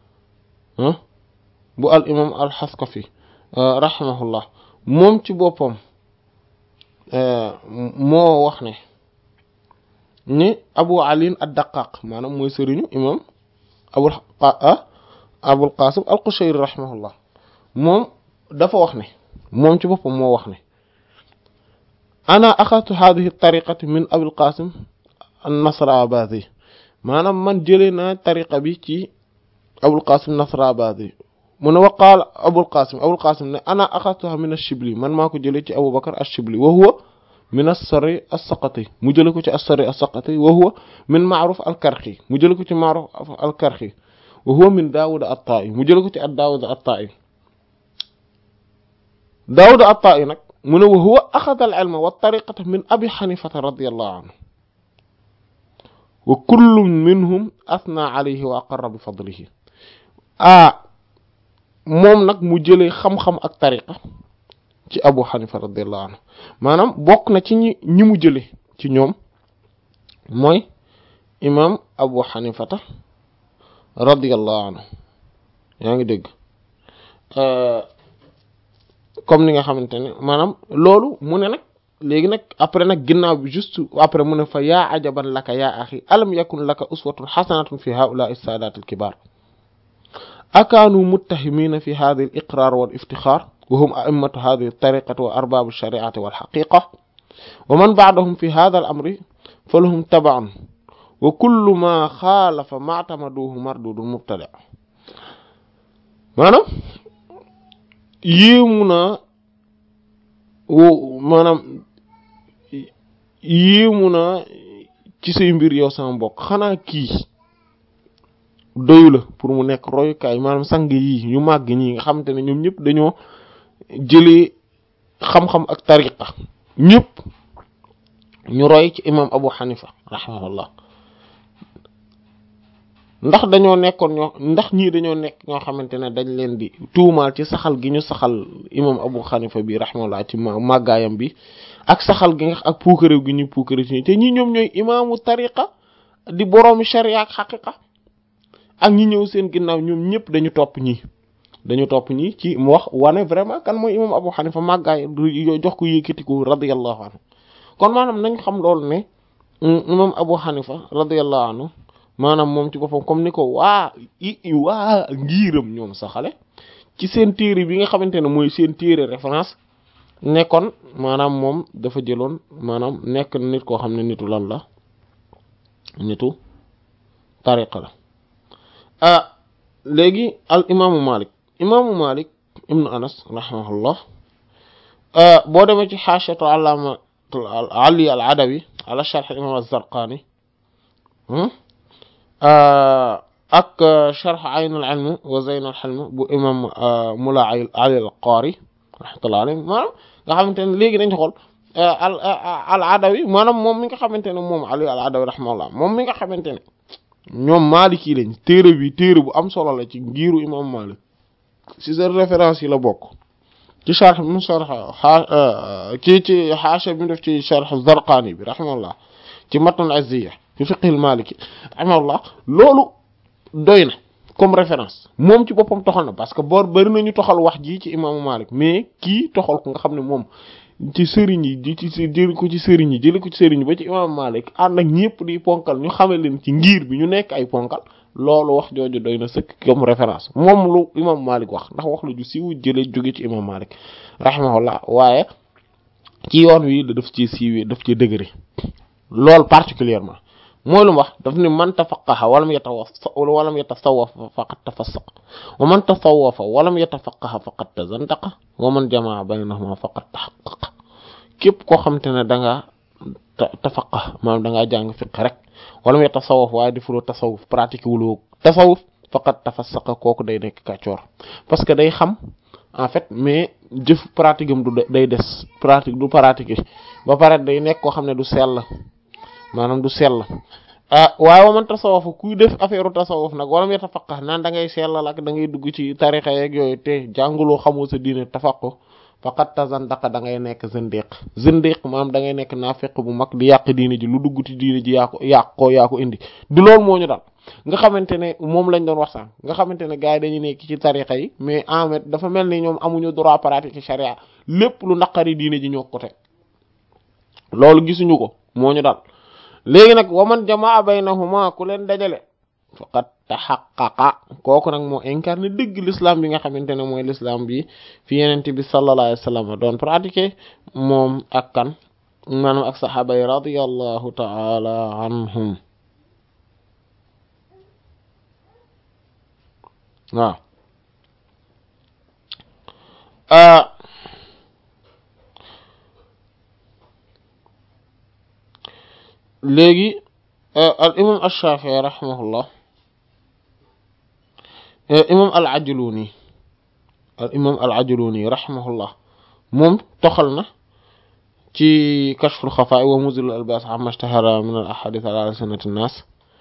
bu al imam al xaskafi rahimahullah moom ci boppam moo wax ne ni abu ali ad-daqaq maanaam mooy sëriñu imam abul abul qasim al qushayri rahimahullah moom dafa wax ne moom ci boppam moo wax ne ana axadtu hadhihi tariqati min abul qasim an-nasrabadi maanaam man jëlee naa tariqa bi ci abul qasim nasrabadi mu ne wa qaala abul qasim abul qasim ne ana axadtuha min ash-shibli man maa ko jëlee ci abu bakar ash-shibli wa huwa min as-sari as-saqati mu jëlee ko ci as-sari as-saqati wa huwa min ma'ruf al-karxi mu jëlee ko ci ma'ruf al-karxi wa huwa min daawud at-ta'i mu jëlee ko ci ad-daawud at-ta'i daawud at-ta'i nag mu ne wa huwa axada al-ilma wa tariqata min abi xanifata radiyallahu anhu wa kullu minhum athna alayhi wa aqarra bi fadlihi ah moom nag mu jëlee xam-xam ak tariqa ci abu xanifa radiyallahu anhu maanaam bokk na ci ñi ñi mu jëlee ci ñoom mooy imam abu xanifata radiyallahu anhu yaa ngi dégg comme ni nga xamante ne maanaam loolu mu ne nag léegi nag après nag ginnaaw bi juste après mu ne fa yaa ajaban laka yaa axi alam yakun laka uswatun xasanatun fi haulaai saadaat alkibaar akaanu muttahimina fi hadi al iqrar wal iftixaar wa hum a'immatu hadi altariqati wa arbaabu alshariati walxaqiqa wa man baadahum fi hada al amri fa lahum tabaun wa kullu ma xaalafa maatamaduhu mardudun mubtada maanaam yéemu naa wo maanaam yéemu naa ci say mbir yow sama mbokk xanaa kii doyu la pour mu nekk royukaay maanaam sang yii yu màgg ñi nga xamante ne ñoom ñëpp dañoo jëlee xam-xam ak tariqa ñëpp ñu roy ci imam Abu Hanifa rahimahullah ndax dañoo nekkoon ñoo ndax ñii dañoo nekk ñoo xamante ne dañ leen di tuumaal ci saxal gi ñu saxal imam Abu Hanifa bi rahimahullah ci màggaayam bi ak saxal gi nga ak puukaréew gi ñuy puukaréew ci te ñi ñoom ñooy imaamu tariqa di boroomi sharia ak xaqiqa ak ñi ñëw seen ginnaaw ñoom ñëpp dañu topp ñii dañu topp ñii ci mu wax wane vraiment kan mooy imam Abu Hanifa màggaay jox ko yëkkatiku radiyallahu anhu kon maanaam nañ xam loolu ne imam Abu Hanifa radiyallahu anhu maanaam moom ci boppam comme ni ko waa i waa ngiiram ñoom saxale ci seen téere bi nga xamante ne mooy seen téere référence nekkoon maanaam moom dafa jëloon maanaam nekk nit koo xam ne nitu lan la nitu tariqa la ah léegi al imaamu malik imaamu malik ibnu anas rahimahullah boo demee ci xaashatu allaama ali al adawi ala sharh imam az-zarqani ak sharh ayn al ilm wa zayn al hilm bu imam mula ali al qaari rahmatullah alayhi maanaam nga xamante ne léegi dañ xool al al adawi maanaam moom mi nga xamante ne moom ali al adawi rahmatullah moom mi nga xamante ne ñoom maliki lañ téere bi téere bu am solo la ci ngiiru imam malik ci seen référence yi la bokk ci sharh bi mu sharh ci ci xaasha bi mu def ci sharh zarqani bi rahmatullah ci matn azziya fi fiqhil maliki rahmatullah loolu doy na comme référence moom ci boppam toxal na parce que boor bari nañu toxal wax ji ci imaamu Malik mais kii toxal ko nga xam ne moom ci sëriñ yi di ci jëli ko ci sëriñ yi jëli ko ci sëriñ yi ba ci imaamu Malik ànd ak ñëpp di ponkal ñu xame leen ci ngir bi ñu nekk ay ponkal loolu wax jooju doy na sëkk comme référence moom lu imaamu Malik wax ndax wax la ju siiw jëlee jóge ci imaamu Malik rahimahullah waaye ci yoon wi da daf ci siiwee daf ci dëgëre loolu particulièrement mooy lu mu wax daf ni man tafaqaha walam yatawafa walam yatasawaf faqad tafassaq wa man tasawafa walam yatafaqaha faqad tazandaqa wa man jamaa baynahuma faqad tahaqqaqa képp koo xam te ne da ngaa tafaqah maanaam da ngaa jàng fiq rek walam yatasawaf waaye defuloo tasawuf pratique wuloo tasawuf faqad tafassaqa kooku day nekk kàccoor parce que day xam en fait mais jëf pratique am du day des pratique du pratique ba pare day nekk koo xam ne du sell maanaam du sell ah waaye wa man tasawuf kuy def affaire tasawuf nag walam yatafaqah naan da ngay sellal ak da ngay dugg ci tarixa yeeg yooyu te jànguloo xamoo sa diine tafaqu faqat tazandaqa da ngay nekk zindiq zindiq maanaam da ngay nekk naafiq bu mag di yàq diine ji lu dugg ci diine ji yaa ko yàq ko yaa ko indi du loolu moo ñu dal nga xamante ne moom lañ doon wax sànq nga xamante ne gars yi dañuy nekk ci tarixa yi mais en fait dafa mel ni ñoom amuñu droit pratique ci charia lépp lu naqari diine ji ñoo ko teg loolu gisuñu ko moo ñu dal léegi nag waman jamaa baynahuma ku leen dajale faqat taxaqaqa kooku nag moo incarné dëgg l'islam bi nga xamante ne mooy l'islam bi fi yenente bi sallallahu alayhi wa sallam doon pratiquer moom ak kan maanaam ak saxaaba yi radiyallahu taala anhum waaw léegi al imam ash-Shafi'i rahimahullah imam al ajluni al imam al ajluni rahimahullah moom toxal na ci kashful xafaa wa muzil al albas amma ishtahara min al ahadith ala alsinati nnas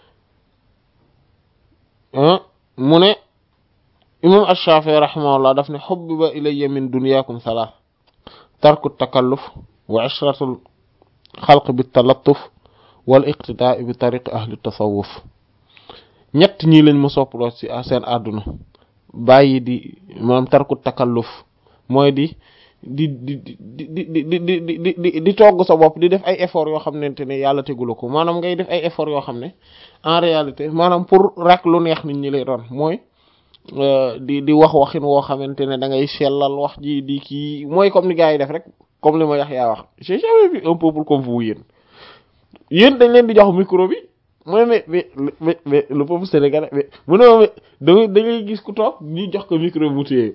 mu ne imam ash-Shafi'i rahimahullah daf ne hubbiba ilayya min dunyakum thalath tarku takalluf wa ishratul xalq bi talattuf wal iqtidaa bi tariqi ahli tasawuf ñett ñii lañ ma soppaloo ci seen àdduna bàyyi di maanaam tarku takalluf mooy di di di di di di di di di di togg sa bopp di def ay effort yoo xamante ne yàlla tegula ko maanaam ngay def ay effort yoo xam ne en réalité maanaam pour rek lu neex nit ñi lay doon mooy di di wax waxin woo xamante ne da ngay sellal wax ji di kii mooy comme ni gars yi def rek comme li ma yax yaa wax j'ai jamais vu un peuple comme vous yéen yéen dañ leen di jox micro bi mu ne mais mais mais mais le peuple sénégalais mais mu ne ma da dañuy gis ku toog ñu jox ko micro bu téye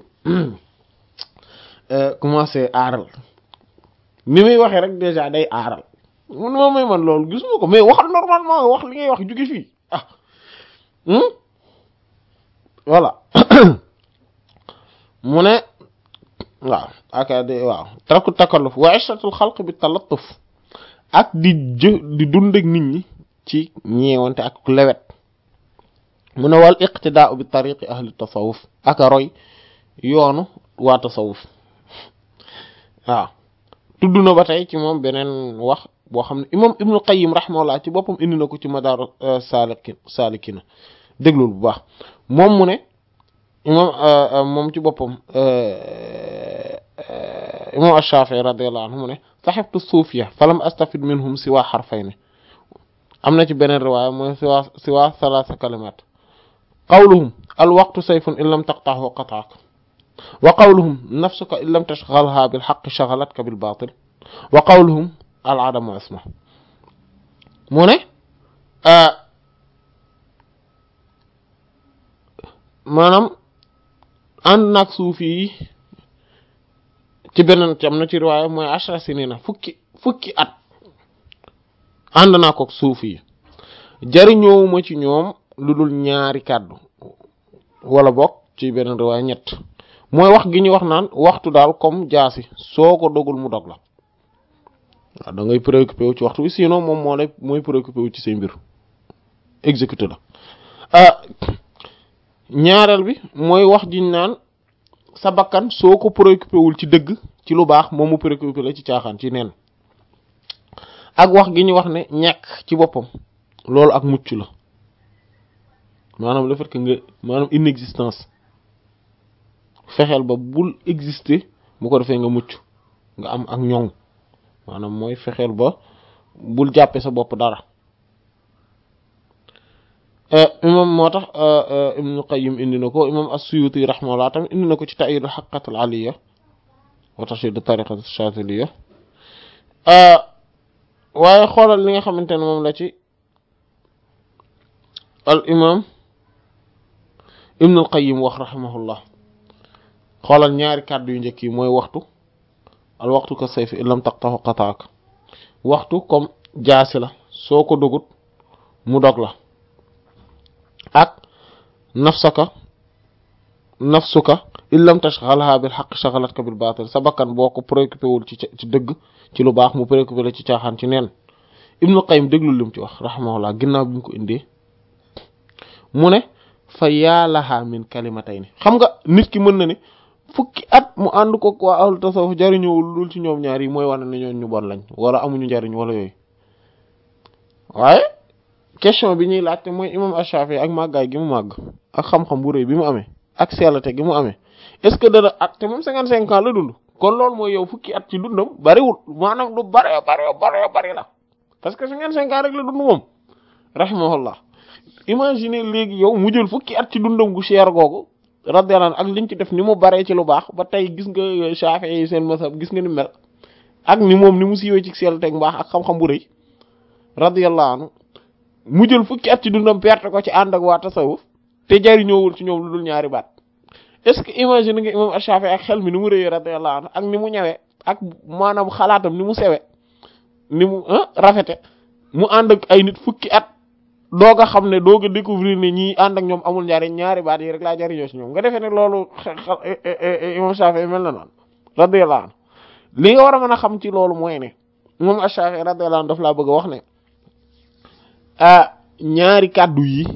commencé aaral ni muy waxee rek déjà day aaral mu ne ma may man loolu gisuma ko mais waxal normalement wax li ngay wax jóge fii ah voilà mu ne waaw aka de waaw tarku takalluf wa ishratul xalq bi talattuf ak di jë di dund ak nit ñi ci ñeewante ak lewet mu ne wal iqtidaa bi tariqi ahli tasawuf ak a roy yoonu waa tasawuf waaw tudd na ba tey ci moom beneen wax boo xam ne imam ibnul qayyim rahimahullah ci boppam indi na ko ci madaaru saalikin saalikina déglul bu baax moom mu ne imam moom ci boppam imam ash-Shafi'i radiyallahu anhu mu ne saxibtu suufiya falam astafid minhum siwa xarfayni am na ci beneen riwaaya mooy siwa siwa salaasa kalimat qawluhum al waqtu sayfun in lam taqta'hu qata'ak wa qawluhum nafsuka in lam tashghalha bil haqqi shaghalatka bil batil wa qawluhum al adamu isma mu ne maanaam ànd naag suufi yi ci beneen ci am na ci riwaaya mooy ashra sinina fukki fukki at ànd naa ko suufi yi jariñoowuma ci ñoom lu dul ñaari kàddu wala bokk ci beneen riwaaya ñett mooy wax gi ñu wax naan waxtu daal comme jaasi soo ko dogul mu dog la waaw da ngay préoccupé wu ci waxtu bi sinon moom moo lay mooy préoccupé wu ci say mbir exécuté la ñaareel bi mooy wax jiñ naan sa bakkan soo ko préoccupé wul ci dëgg ci lu baax moom mu préoccupé la ci caaxaan ci neen ak wax gi ñu wax ne ñàkk ci boppam loolu ak mucc la maanaam le fait que nga maanaam inexistence fexeel ba bul exister bu ko defee nga mucc nga am ak ñoŋ maanaam mooy fexeel ba bul jàppe sa bopp dara imam moo tax ibnu qayyim indi na ko imam as-suyuti rahimahullah tamit indi na ko ci ta'yid al-haqqat al-aliyya wa tashdid tariqat ash-shadhiliyya waaye xoolal li nga xamante ne moom la ci al imam ibnu al-qayyim wax rahimahullah xoolal ñaari kàddu yu njëkk yi mooy waxtu al waxtu ka sayfi illam taqtahu qataak waxtu comme jaasi la soo ko dogut mu dog la ak nafsaka nafsuka illam tashghalha bil haqq shaghalatka bil batil sa bakkan boo ko préoccupé wul ci ci dëgg ci lu baax mu préoccupé la ci caaxaan ci neen ibnu qayyim déglu lim ci wax rahimahullah ginnaaw bi mu ko indee mu ne fa yaalaha min kalimatayni xam nga nit ki mën na ne fukki at mu ànd ko waa ahlu tasawuf jariñowul dul ci ñoom ñaar yi mooy wane ne ñoom ñu bon lañ wala amuñu njariñ wala yooyu waaye question bi ñuy laajte mooy imam Ash-Shafi'i ak màggaay gi mu màgg ak xam-xam bu rëy bi mu amee ak sellate gi mu amee est-ce que dana at te moom cinquante cinq ans la dund kon loolu mooy yow fukki at ci dundam bariwul maanaam lu bare bare bare bari la parce que cinquante cinq ans rek la dund moom rahimahullah imagine léegi yow mu jël fukki at ci dundam gu cher googu radiyallahu anhu ak liñ ci def ni mu baree ci lu baax ba tey gis nga Shafi'i yi seen masab gis nga ni mel ak ni moom ni mu siiwee ci sellate ak mbaax ak xam-xam bu rëy radiyallahu anhu mu jël fukki at ci dundam perte ko ci ànd ak waa tasawuf te jariñoowul ci ñoom lu dul ñaari baat est-ce que imagine nga imam Shafi'i ak xel mi ni mu rëyee radiyallahu anhu ak ni mu ñëwee ak maanaam xalaatam ni mu sewe ni mu rafete mu ànd ak ay nit fukki at doog a xam ne doog a découvrir ne ñii ànd ak ñoom amul njariñ ñaari baat yi rek laa jariñoo ci ñoom nga defee ne loolu imam Shafi'i mel na noonu radiyallahu anhu li nga war a mën a xam ci loolu mooy ne imam Shafi'i radiyallahu anhu daf laa bëgg a wax ne ah ñaari kàddu yi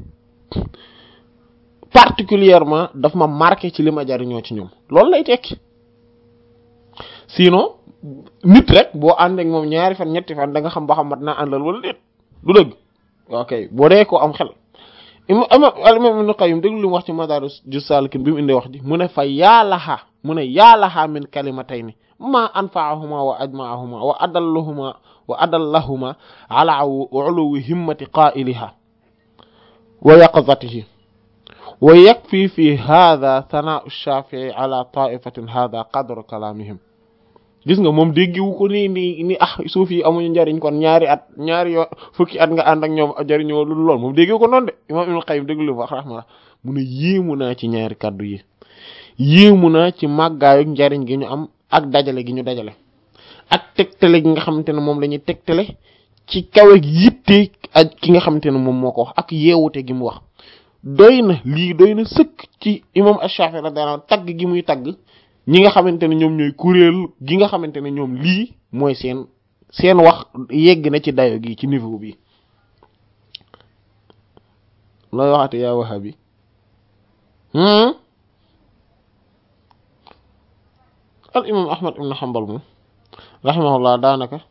particulièrement daf ma marqué ci li ma jariñoo ci ñoom loolu lay tekki sinon nit rek boo ànd ak moom ñaari fan ñetti fan da nga xam ba xam mat naa àndal wala déet du dëgg ok boo dee ko am xel ima ama al-imam Ibn Qayyim déglu li mu wax ci Madaariju Saalikiin bi mu indee wax ji mu ne fa yaalaha mu ne yaalaha min kalimatayni ma anfa'ahuma wa ajma'ahuma wa adallahuma wa adallahuma ala uluwi himmati qaa'iliha wa yaqzatihi wa yakfi fi hadha thana'u ash-Shafi'i ala ta'ifatin hadha qadru kalamihim gis nga moom déggiwu ko ni ni ni ah suuf yi amuñu njariñ kon ñaari at ñaari yoo fukki at nga ànd ak ñoom jariñoo lu lool moom déggiwu ko noonu de imam Ibn Qayyim déglu li wax rahmatullah mu ne yéemu naa ci ñaari kaddu yi yéemu naa ci màggaayu njariñ gi ñu am ak dajale gi ñu dajale ak tegtale gi nga xamante ne moom la ñuy tegtale ci kawe yitte ak ki nga xamante ne moom moo ko wax ak yeewute gi mu wax doy na lii doy na sëkk ci imam Ash-Shafi'i radiyallahu anhu tagg gi muy tagg ñi nga xamante ne ñoom ñooy kuréel gi nga xamante ne ñoom lii mooy seen seen wax yegg na ci dayo gi ci niveau bi looy waxate yaa wahabi al imam ahmad ibn hanbal moom rahimahullah daanaka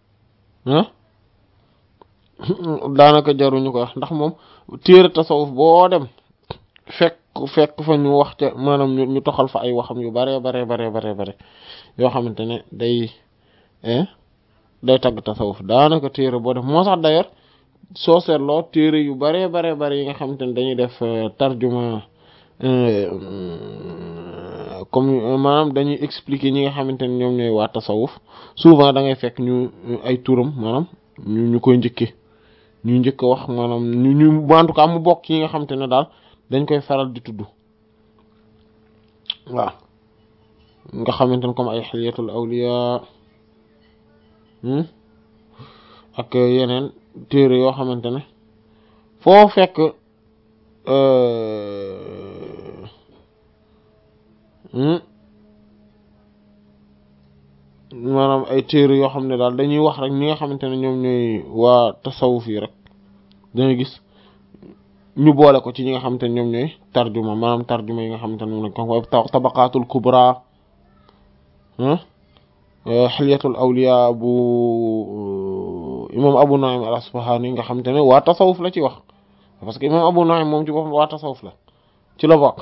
daanaka jaruñu ko wax ndax moom téere tasawuf boo dem fekk fekk fa ñu wax ca maanaam ñu toxal fa ay waxam yu bare bare bare bare bare yoo xamante ne day day tagg tasawuf daanaka téere boo def moo sax d'ailleurs soo seetloo téere yu bare bare bare yi nga xamante ne dañuy def tarjuma comme maanaam dañuy expliquer ñi nga xamante ne ñoom ñooy waa tasawuf souvent da ngay fekk ñu ay turam maanaam ñu ñu koy njëkkee ñu njëkk wax maanaam ñu ñu en tout cas mu bokk yi nga xamante ne daal dañ koy faral di tudd waaw nga xamante ne comme ay xiliyatul awliya ak yeneen téere yoo xamante ne foo fekk maanaam ay téere yoo xam ne daal dañuy wax rek ñi nga xamante ne ñoom ñooy waa tasawuf yi rek dañuy gis ñu boole ko ci ñi nga xamante ne ñoom ñooy tarjuma maanaam tarjuma yi nga xamante ne moom lañ ko tabaqaatul kubra xilyatul awliya bu imam abu nu'aym al asbahani nga xamante ne waa tasawuf la ci wax parce que imam abu nu'aym moom ci boppam waa tasawuf la ci la bokk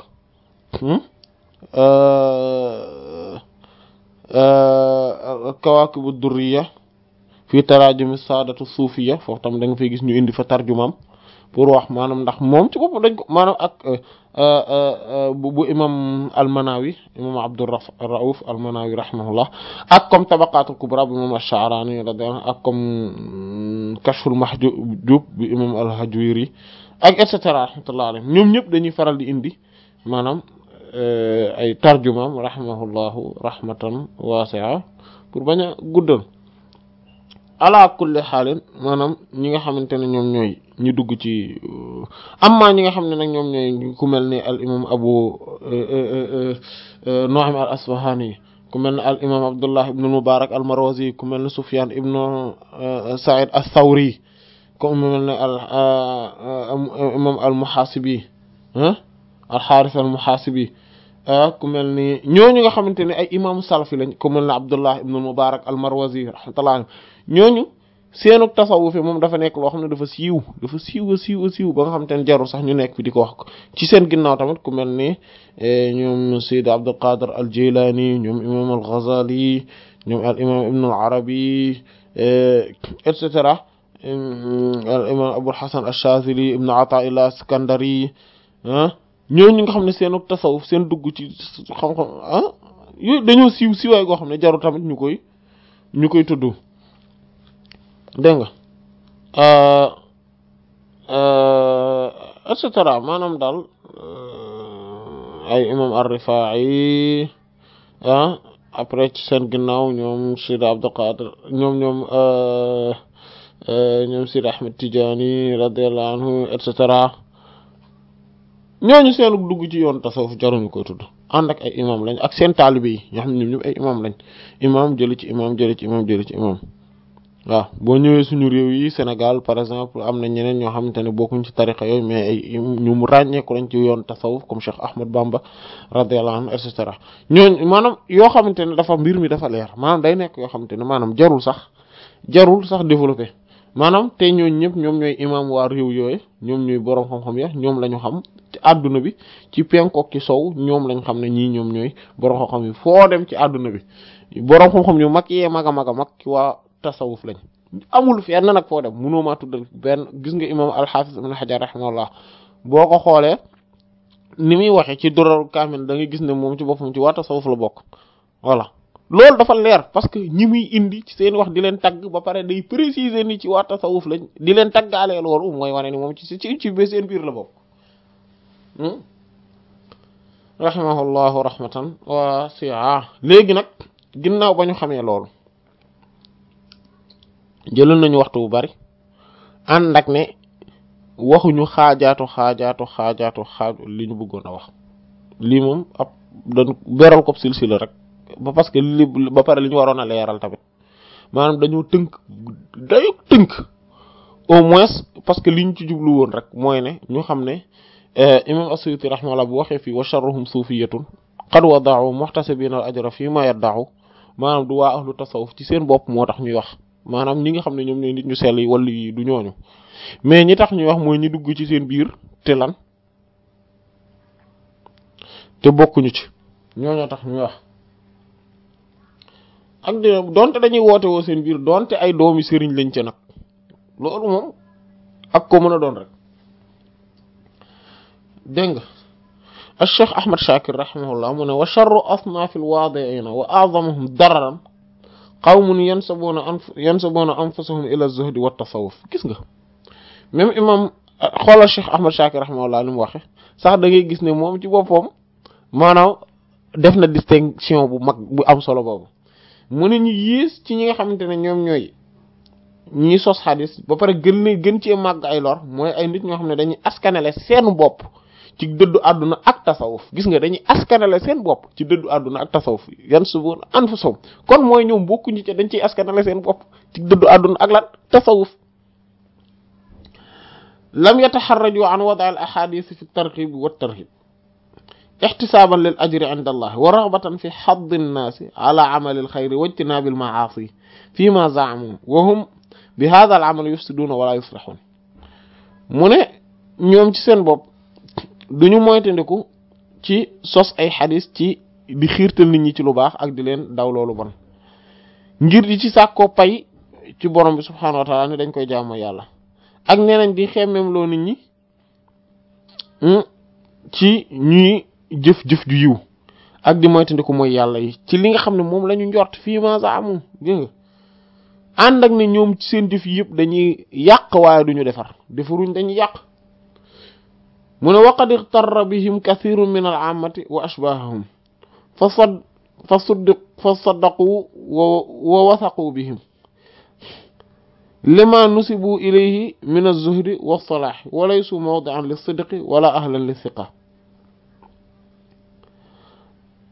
kawaakibu durriya fii taraajumi saadatu suufiya foofu tam da nga fay gis ñu indi fa tarjumaam pour wax maanaam ndax moom ci boppam dañ ko maanaam ak bu imam almanawi imam abdurrauf almanawi rahimahullah ak comme tabaqatul kubra bu imam ash-sha'rani radiyallahu ak comme kashful mahjub bi imam al-hajwiri ak et cetera rahmatullah alayhim ñoom ñëpp dañuy faral di indi maanaam ay tarjumaam rahimahullahu rahmatan wasi'a pour bañ a guddal ala kulli xaalin maanaam ñi nga xamante ne ñoom ñooy ñu dugg ci amma ñi nga xam ne nag ñoom ñooy ku mel ni al imam abu nu'aym al asbahani ku mel ne al imam abdullah ibnu mubarak al marwazi ku mel ne sufyan ibnu said al thawri ku mel ne al imam al muhasibi al xaaris al muhasibi ku mel ni ñooñu nga xamante ne ay imaamu salafi lañ ku mel ne abdullah ibnu mubarak al marwazi rahmatullah ñooñu seenu tasawuf moom dafa nekk loo xam ne dafa siiw dafa siiw a siiw a siiw ba nga xamante ne jarul sax ñu nekk fi di ko wax ci seen ginnaaw tamit ku mel ni ñoom Sayyid Abdul Qadir al Jilani ñoom imam al Ghazali ñoom al imam ibn al Arabi et cetera al imam Abul Hasan al Shazili ibn Ata'illah Iskandari ah ñooñu nga xam ne seenu tasawuf seen dugg ci xam-xam ah yooyu dañoo siiw siiwaay goo xam ne jarul tamit ñu koy ñu koy tudd dégg nga et cetera maanaam daal ay imam ar-Rifaa'i ah après ci seen ginnaaw ñoom Sidi Abdul Qadir ñoom ñoom ñoom Sidi Ahmed Tidiane radiyallahu anhu et cetera ñooñu seenu dugg ci yoon tasawuf jaruñu koy tudd ànd ak ay imam lañ ak seen taalibe yi ñoo xam ne ñoom ñëpp ay imam lañ imam jëli ci imam jëli ci imam jëli ci imam waaw boo ñëwee suñu réew yi Sénégal par exemple am na ñeneen ñoo xamante ne bokkuñ ci tariqa yooyu mais ay ñu mu ràññeeku lañ ci yoon tasawuf comme Cheikh Ahmad Bamba radiyallahu anhu et cetera ñooñ maanaam yoo xamante ne dafa mbir mi dafa leer maanaam day nekk yoo xamante ne maanaam jarul sax jarul sax développé maanaam te ñooñ ñëpp ñoom ñooy imam waa réew yooyu ñoom ñooy boroom xam-xam ya ñoom la ñu xam ci àdduna bi ci penkook ci sow ñoom lañ xam ne ñii ñoom ñooy boroom xam-xam yi foo dem ci àdduna bi boroom xam-xam yu mag yee mag a mag a mag ci waa tasawuf lañ amul fenn nag foo dem mënoo maa tuddal benn gis nga imam al-Hafiz ibn Hajar rahimahullah boo ko xoolee ni muy waxee ci Durar Kamil da ngay gis ne moom ci boppam ci waa tasawuf la bokk voilà loolu dafa leer parce que ñi muy indi ci seen wax di leen tagg ba pare day préciser ni ci waa tasawuf lañ di leen taggaalee loolu mooy wane ni moom ci ci ci ba seen biir la bokk rahimahullahu rahmatan wasi'a léegi nag ginnaaw ba ñu xamee loolu jëlal nañu waxtu bu bari ànd ak ne waxuñu xaajaatu xaajaatu xaajaatu xaaju li ñu bëggoon a wax lii moom ab dañ beral ko silsila rek ba parce que li ba pare li ñu waroon a leeral tamit maanaam dañoo tënk dayu tënk au moins parce que li ñu ci jublu woon rek mooy ne ñu xam ne imam as-Suyuti rahimahullah bu waxee fii wa sharruhum suufiyatun qad wada'u muhtasibina al ajra fii ma yadda'u maanaam du waa ahlu tasawuf ci seen bopp moo tax ñuy wax maanaam ñi nga xam ne ñoom ñooy nit ñu sell yi wala yi du ñooñu mais ñi tax ñuy wax mooy ñi dugg ci seen biir te lan te bokkuñu ci ñooñoo tax ñuy wax ak di donte dañuy woote woo seen biir donte ay doomi sëriñ lañ ca nag loolu moom ak ko mën a doon rek dégg nga al-Cheikh Ahmad Shakir rahimahullah mu ne wa sharru asnaafil waadi'iina wa a'zamuhum dararan qawmun yansabuuna anf yansabuuna anfusahum ila zuhdi wa tasawuf gis nga même imam xoolal Cheikh Ahmad Shakir rahimahullah li mu waxe sax da ngay gis ne moom ci boppam maanaam def na distinction bu mag bu am solo boobu mu ne ñu yées ci ñi nga xamante ne ñoom ñooy ñi sos xadis ba pare gën ne gën cee màgg ay lor mooy ay nit ñoo xam ne dañuy askanale seen bopp ci dëddu àdduna ak tasawuf gis nga dañuy askanale seen bopp ci dëddu àdduna ak tasawuf yan subun anfusum kon mooy ñoom bokkuñu ci dañ ciy askanale seen bopp ci dëddu àdduna ak lan tasawuf lam yataxarraju an wada al ahadith fi targhib wa tarhib ixtisaaban lil ajri inda allah wa raghbatan fi xadd nnaasi ala amali alxayri wa ijtinaabi almaasi fi ma zaamu wa hum bi hada al amal yufsiduuna wala yuslixuun mu ne ñoom ci seen bopp duñu moytandiku ci sos ay xadis ci di xiirtal nit ñi ci lu baax ak di leen daw loolu bon ngir di ci sàkkoo pay ci borom bi subhaanahu wa taala ni dañ koy jaamu yàlla ak nee nañ di xemmem loo nit ñi ci ñuy jëf-jëf ju yiw ak di moytandiku mooy yàlla yi ci li nga xam ne moom la ñu njort fii ma zaamu gis nga ànd ak ne ñoom ci seen jëf yëpp dañuy yàq waaye duñu defar defaruñ dañuy yàq mu ne waqad ixtarra bihim kathirun min al aamati wa ashbahahum fa sad fa suddiq fa saddaqu wa wa wathaqu bihim lima nusibu ilayhi min az-zuhdi wa salaahi wa laysu mawdi'an lis-sidqi wala ahlan lis-siqa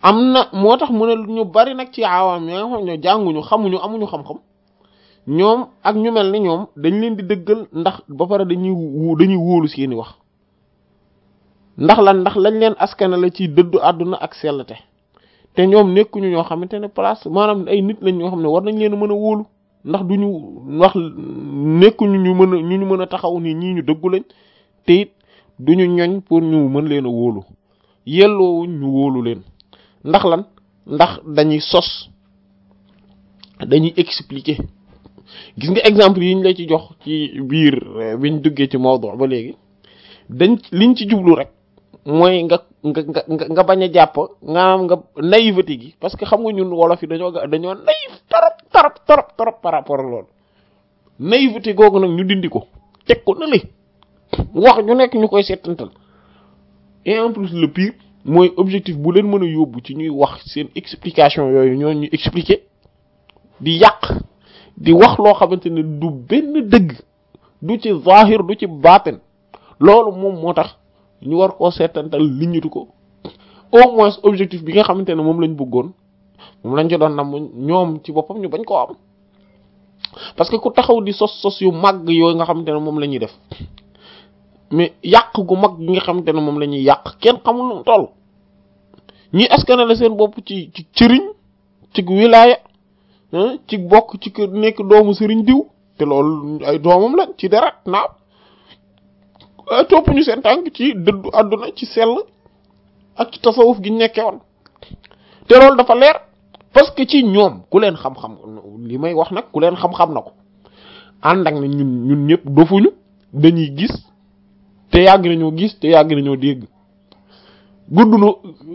am na moo tax mu ne ñu bari nag ci awaam ya nga xam ne jànguñu xamuñu amuñu xam-xam ñoom ak ñu mel ni ñoom dañ leen di dëggal ndax ba pare dañuy wu dañuy wóolu seeni wax ndax lan ndax lañ leen askana la ci dëddu àdduna ak sellte te ñoom nekkuñu ñoo xamante ne place maanaam ay nit lañ ñoo xam ne war nañ leen a mën a wóolu ndax duñu wax nekkuñu ñu mën a ñu ñu mën a taxaw ni ñii ñu dëggu lañ te it duñu ñoñ pour ñu mën leen a wóolu yelloowuñ ñu wóolu leen ndax lan ndax dañuy sos dañuy expliquer gis nga exemple yi ñu la ci jox ci biir biñ duggee ci mawdu ba léegi dañ liñ ci jublu rek mooy nga nga nga nga bañ a jàpp nga am nga naïveté gi parce que xam nga ñun wolof yi dañoo dañoo naïf torop torop torop torop par rapport ak loolu naïveté googu nag ñu dindi ko teg ko na li wax ñu nekk ñu koy seetantal et en plus le pire mooy objectif bu leen mën a yóbbu ci ñuy wax seen explication yooyu ñoo ñu expliquer di yàq di wax loo xamante ne du benn dëgg du ci zahir du ci baatin loolu moom moo tax ñu war koo seetantal liñitu ko au moins objectif bi nga xamante ne moom lañ bëggoon moom lañ ci doon nam ñoom ci boppam ñu bañ koo am parce que ku taxaw di sos sos yu mag yooyu nga xamante ne moom la ñuy def mais yàq gu mag gi nga xamante ne moom la ñuy yàq kenn xamul nu toll ñi askanale seen bopp ci ci cëriñ ci wilaaya ci bokk ci kër nekk doomu sëriñ diw te loolu ay doomam la ci deret naaw topp ñu seen tànk ci dëddu àdduna ci sell ak ci tasawuf gi ñu nekkee woon te loolu dafa leer parce que ci ñoom ku leen xam-xam li may wax nag ku leen xam-xam na ko ànd ak na ñun ñun ñëpp dofuñu dañuy gis te yàgg nañoo gis te yàgg nañoo dégg gudd na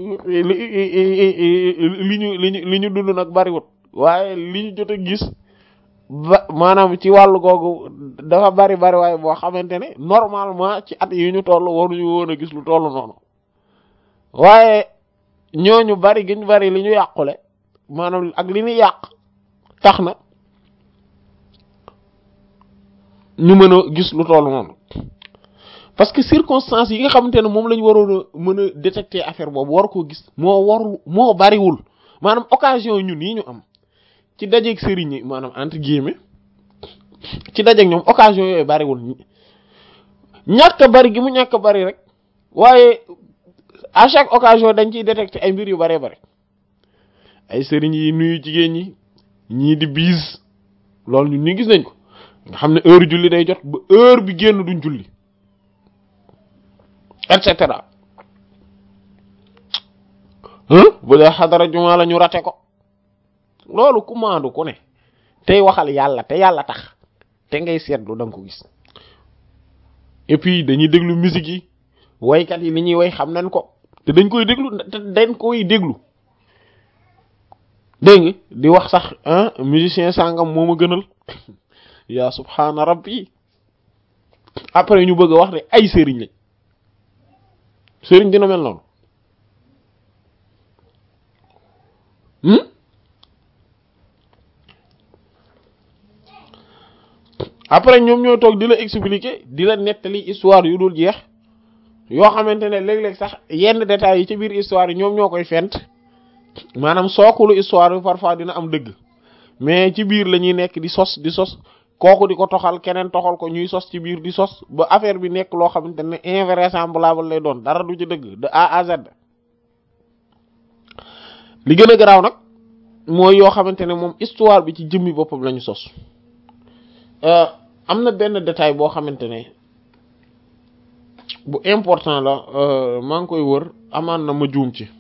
li ñu li ñu li ñu dund nag bariwut waaye li ñu jot a gis ba maanaam ci wàllu googu dafa bari bari waaye boo xamante ne normalement ci at yi ñu toll waruñu woon a gis lu toll noonu waaye ñooñu bari giñ bari li ñu yàqule maanaam ak li ñu yàq tax na ñu mën a gis lu toll noonu parce que circonstances yi nga xamante ne moom la ñu waroon a mën a détecter affaire boobu war koo gis moo warul moo bariwul maanaam occasion ñun yi ñu am ci dajeeg sëriñ yi maanaam entre guillemets ci dajeeg ñoom occasion yooyu bariwul ñàkk bari gi mu ñàkk bari rek waaye à chaque occasion dañ ciy détecter ay mbir yu baree bari ay sëriñ yi nuyu jigéen ñi ñii di biis loolu ñun ñu gis nañ ko nga xam ne heure julli day jot ba heure bi génn duñ julli et cetera bu dee xadara juma la ñu rate ko loolu ku maandu ku ne tey waxal yàlla te yàlla tax te ngay seetlu da nga ko gis et puis dañuy déglu musique yi waykat yi li ñuy way xam nañ ko te dañ koy déglu te dañ koy déglu dégg nga di wax sax ah musicien sangam moo ma gënal yaa subhaana rabbi après ñu bëgg a wax ne ay sëriñ lañ sëriñ dina mel noonu après ñoom ñoo toog di la expliquer di la nettali histoire yu dul jeex yoo xamante ne léeg-léeg sax yenn détails yi ci biir histoire yi ñoom ñoo koy fent maanaam sookulu histoire bi parfois dina am dëgg mais ci biir la ñuy nekk di sos di sos kooku di ko toxal keneen toxal ko ñuy sos ci biir di sos ba affaire bi nekk loo xamante ne invraisemblable lay doon dara du ci dëgg de A à Z li gën a garaaw nag mooy yoo xamante ne moom histoire bi ci jëmmi boppam la ñu sos am na benn détail boo xamante ne bu important la maa ngi koy wër amaan na ma juum ci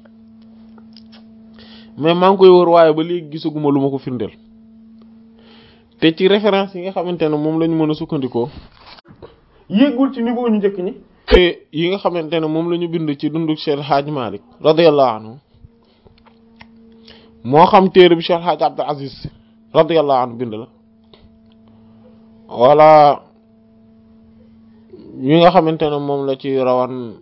mais maa ngi koy wër waaye ba léegi gisaguma lu ma ko firndeel te ci référence yi nga xamante ne moom la ñu mën a sukkandikoo yéegul ci niveau ñu njëkk ñi te yi nga xamante ne moom la ñu bind ci dundu Cheikh Hadj Malick radiyallahu anhu moo xam téere bi Cheikh Hadj Abdul Aziz radiyallahu anhu bind la wala yi nga xamante ne moom la ci rawan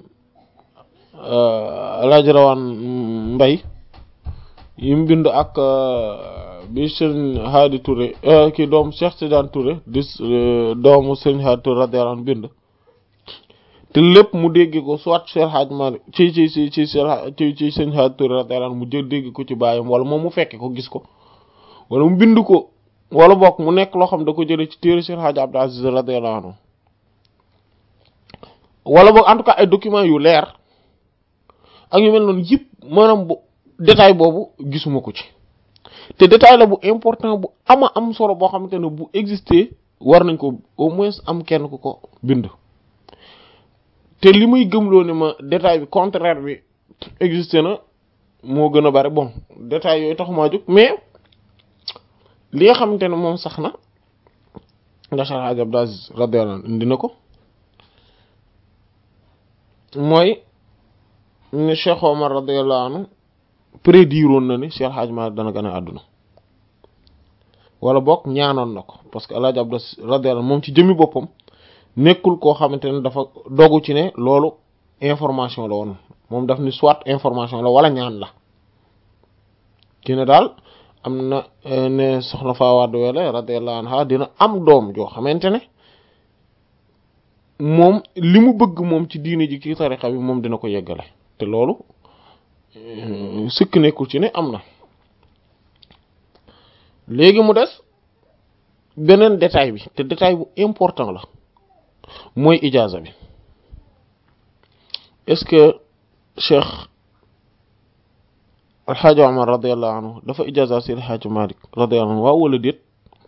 laaj rawan mbay yi mu bind ak bi sëñ Hadi Touré ki doom Cheikh Tidiane Touré di doomu sëñ Hadi Touré radiyallahu anhu bind te lépp mu dégg ko soit Cheikh Hadj Malick ci ci ci ci ci ci sëñ Hadj Touré radiyallahu anhu mu jël dégg ko ci baayam wala moom mu fekke ko gis ko wala mu bind ko wala bokk mu nekk loo xam da ko jëlee ci téere Cheikh Hadj Abdou Aziz radiyallahu anhu wala boog en tout cas ay documents yu leer ak yu mel noonu yëpp maanaam bu détail boobu gisuma ko ci te détail la bu important bu ama am solo boo xamante ne bu exister war nañ ko au moins am kenn ku ko bind te li muy gëmloo ne ma détail bi contraire bi exister na moo gën a bari bon détail yooyu taxumaa jóg mais li nga xamante ne moom sax na nga Cheikh Hadj Abdou Aziz radiyallahu anhu indi na ko mooy ne Cheikh Omar radiyallahu anhu prédiroon na ni Cheikh Hadj Malick dana gën a àdduna wala boog ñaanoon na ko parce que El Hadj Abdou radiyallahu moom ci jëmmi boppam nekkul koo xamante ne dafa dogu ci ne loolu information la woon moom daf ni soit information la wala ñaan la ki ne daal am na ne soxna Fawade Wele radiyallahu anha dina am doom joo xamante ne moom li mu bëgg moom ci diine ji ci tariqa bi moom dina ko yeggale te loolu sëkk nekkul ci ne am na léegi mu des beneen détail bi te détail bu important la mooy ijaaza bi est-ce que cheikh alxaaji omar radiallahu anhu dafa ijaaza si alxaaji malik radiallahu anhu waaw wala déet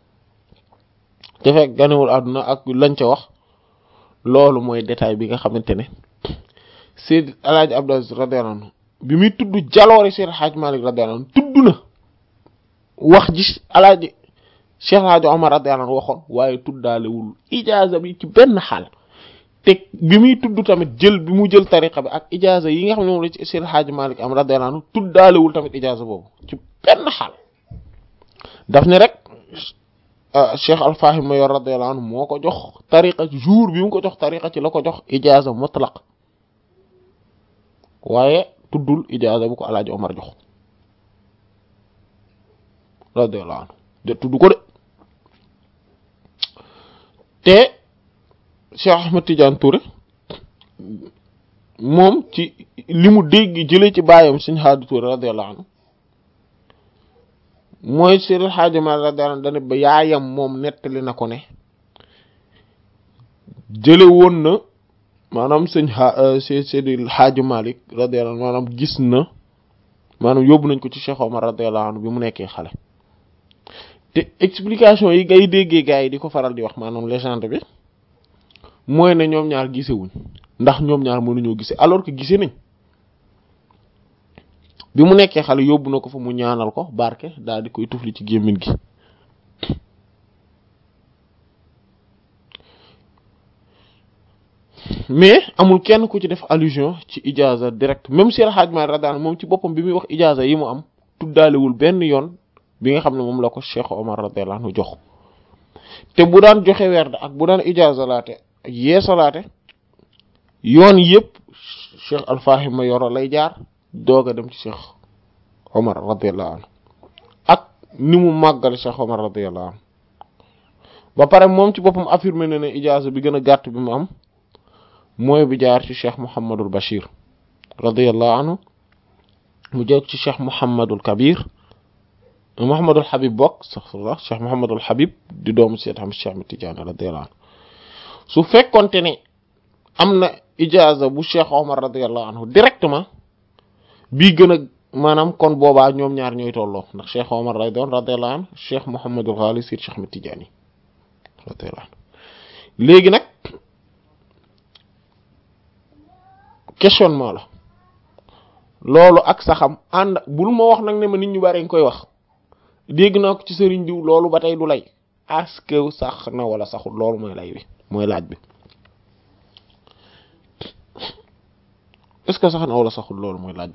te fekk ganewul àdduna ak lañ ca wax loolu mooy détail bi nga xamante ne Seydi alaaji Abdou Aziz radiyallahu anhu bi muy tudd jaloori Seydi Hadj Malick radiyallahu anhu tudd na wax ji alaaji Cheikh Hadj Omar radiyallahu anhu waxoon waaye tuddaalewul ijaaza bi ci benn xaal te bi muy tudd tamit jël bi mu jël tariqa bi ak ijaaza yi nga xam ne moom la ci Seydi Hadj Malick am radiyallahu anhu tuddaalewul tamit ijaaza boobu ci benn xaal daf ne rek Cheikh Alfahim Mayor radiyallahu anhu moo ko jox tariqa jour bi mu ko jox tariqa ci la ko jox ijaaza mutlaq waaye tuddul ijaaza bu ko alaaji Omar jox radiyallahu anhu de tudd ko de te Cheikh Ahmed Tidiane Touré moom ci li mu dégg jëlee ci baayam Sëñ Haadi Touré radiyallahu anhu mooy Seydi El Hadji Malick radiyallahu anhu dane ba yaayam moom nettali na ko ne jële woon na maanaam sëñ a Seydi El Hadji Malick radiyallahu anhu maanaam gis na maanaam yóbbu nañ ko ci Cheikh Omar radiyallahu anhu bi mu nekkee xale te explication yi ngay déggee gars yi di ko faral di wax maanaam légende bi mooy ne ñoom ñaar gisewuñ ndax ñoom ñaar mënuñoo gise alors que gise nañ bi mu nekkee xale yóbbu na ko fa mu ñaanal ko barke daal di koy tufli ci gémmiñ gi mais amul kenn ku ci def allusion ci ijaza direct même si Hadj Malick radiyallahu anhu moom ci boppam bi muy wax ijaza yi mu am tuddaalewul benn yoon bi nga xam ne moom la ko Cheikh Omar radiyallahu anhu jox te bu daan joxe werd ak bu daan ijaza laate ak yeesalaate yoon yëpp Cheikh Alfahim ma yoro lay jaar doog a dem ci Cheikh Omar radiyallahu anhu ak ni mu màggale Cheikh Omar radiyallahu anhu ba pare moom ci boppam affirmé na ne ijaza bi gën a gàtt bi mu am mooy bi jaar ci cheikh Mouhamadul Bachir radiyallahu anhu mu jóg ci cheikh Mouhamadul Kabir Mouhamadul Habib bokk astaghfirullah cheikh Mouhamadul Habib di doomu Seyd Ahmad Cheikh Ahmad Tidiane radiyallahu anhu su fekkonte ne am na ijaaza bu cheikh Omar radiyallahu anhu directement bii gën a maanaam kon boobaa ñoom ñaar ñooy tolloo ndax cheikh Omar lay doon radiyallahu anhu cheikh Mouhamadul Ghali Seyd Cheikh Ahmad Tidiane radiyallahu anhu léegi nag. questionnement la loolu ak saxam ànd bul ma wax nag ne ma nit ñu bari nga koy wax dégg naa ko ci sëriñ diw loolu ba tey du lay est-ce que sax na wala saxul loolu mooy lay bi mooy laaj bi est-ce que sax na wala saxul loolu mooy laaj bi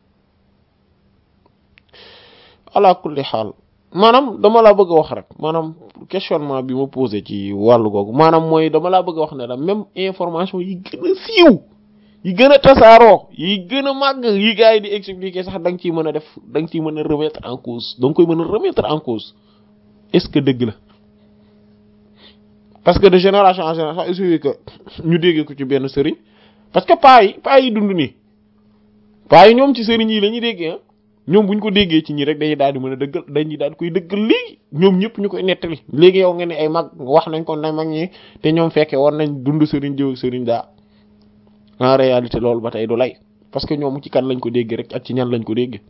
ala kulli xaal maanaam dama laa bëgg a wax rek maanaam questionnement bi ma posé ci wàllu googu maanaam mooy dama laa bëgg a wax ne la même information yi gën a siiw yi gën a tasaaroo yi gën a màgg yi gars yi di expliquer sax da nga ciy mën a def da nga ciy mën a remettre en cause da nga koy mën a remettre en cause est-ce que dëgg la parce que de génération en génération il suffit que ñu déggee ko ci benn sëriñ parce que paa yi paa yi dund nii paa yi ñoom ci sëriñ yi la ñuy déggee ah ñoom bu ñu ko déggee ci ñi rek dañuy daal di mën a dëggal dañuy daal di koy dëggal léegi ñoom ñëpp ñu koy nettali léegi yow nga ne ay mag wax nañ ko na mag ñi te ñoom fekkee war nañ dund sëriñ jëw sëriñ daa en réalité loolu ba tey du lay parce que ñoom ci kan lañ ko déggee rek ak ci ñan lañ ko déggee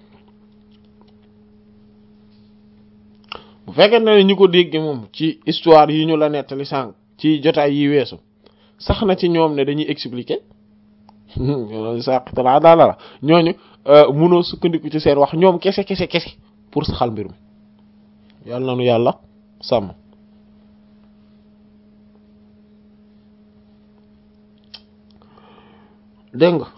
bu fekkee ne ñu ko déggee moom ci histoire yi ñu la nettali sànq ci jotaay yi weesu sax na ci ñoom ne dañuy expliquer saqtala daala la ñooñu munoo sukkandiku ci seen wax ñoom kese kese kese pour saxal mbir mi yàlla na nu yàlla sàmm dégg nga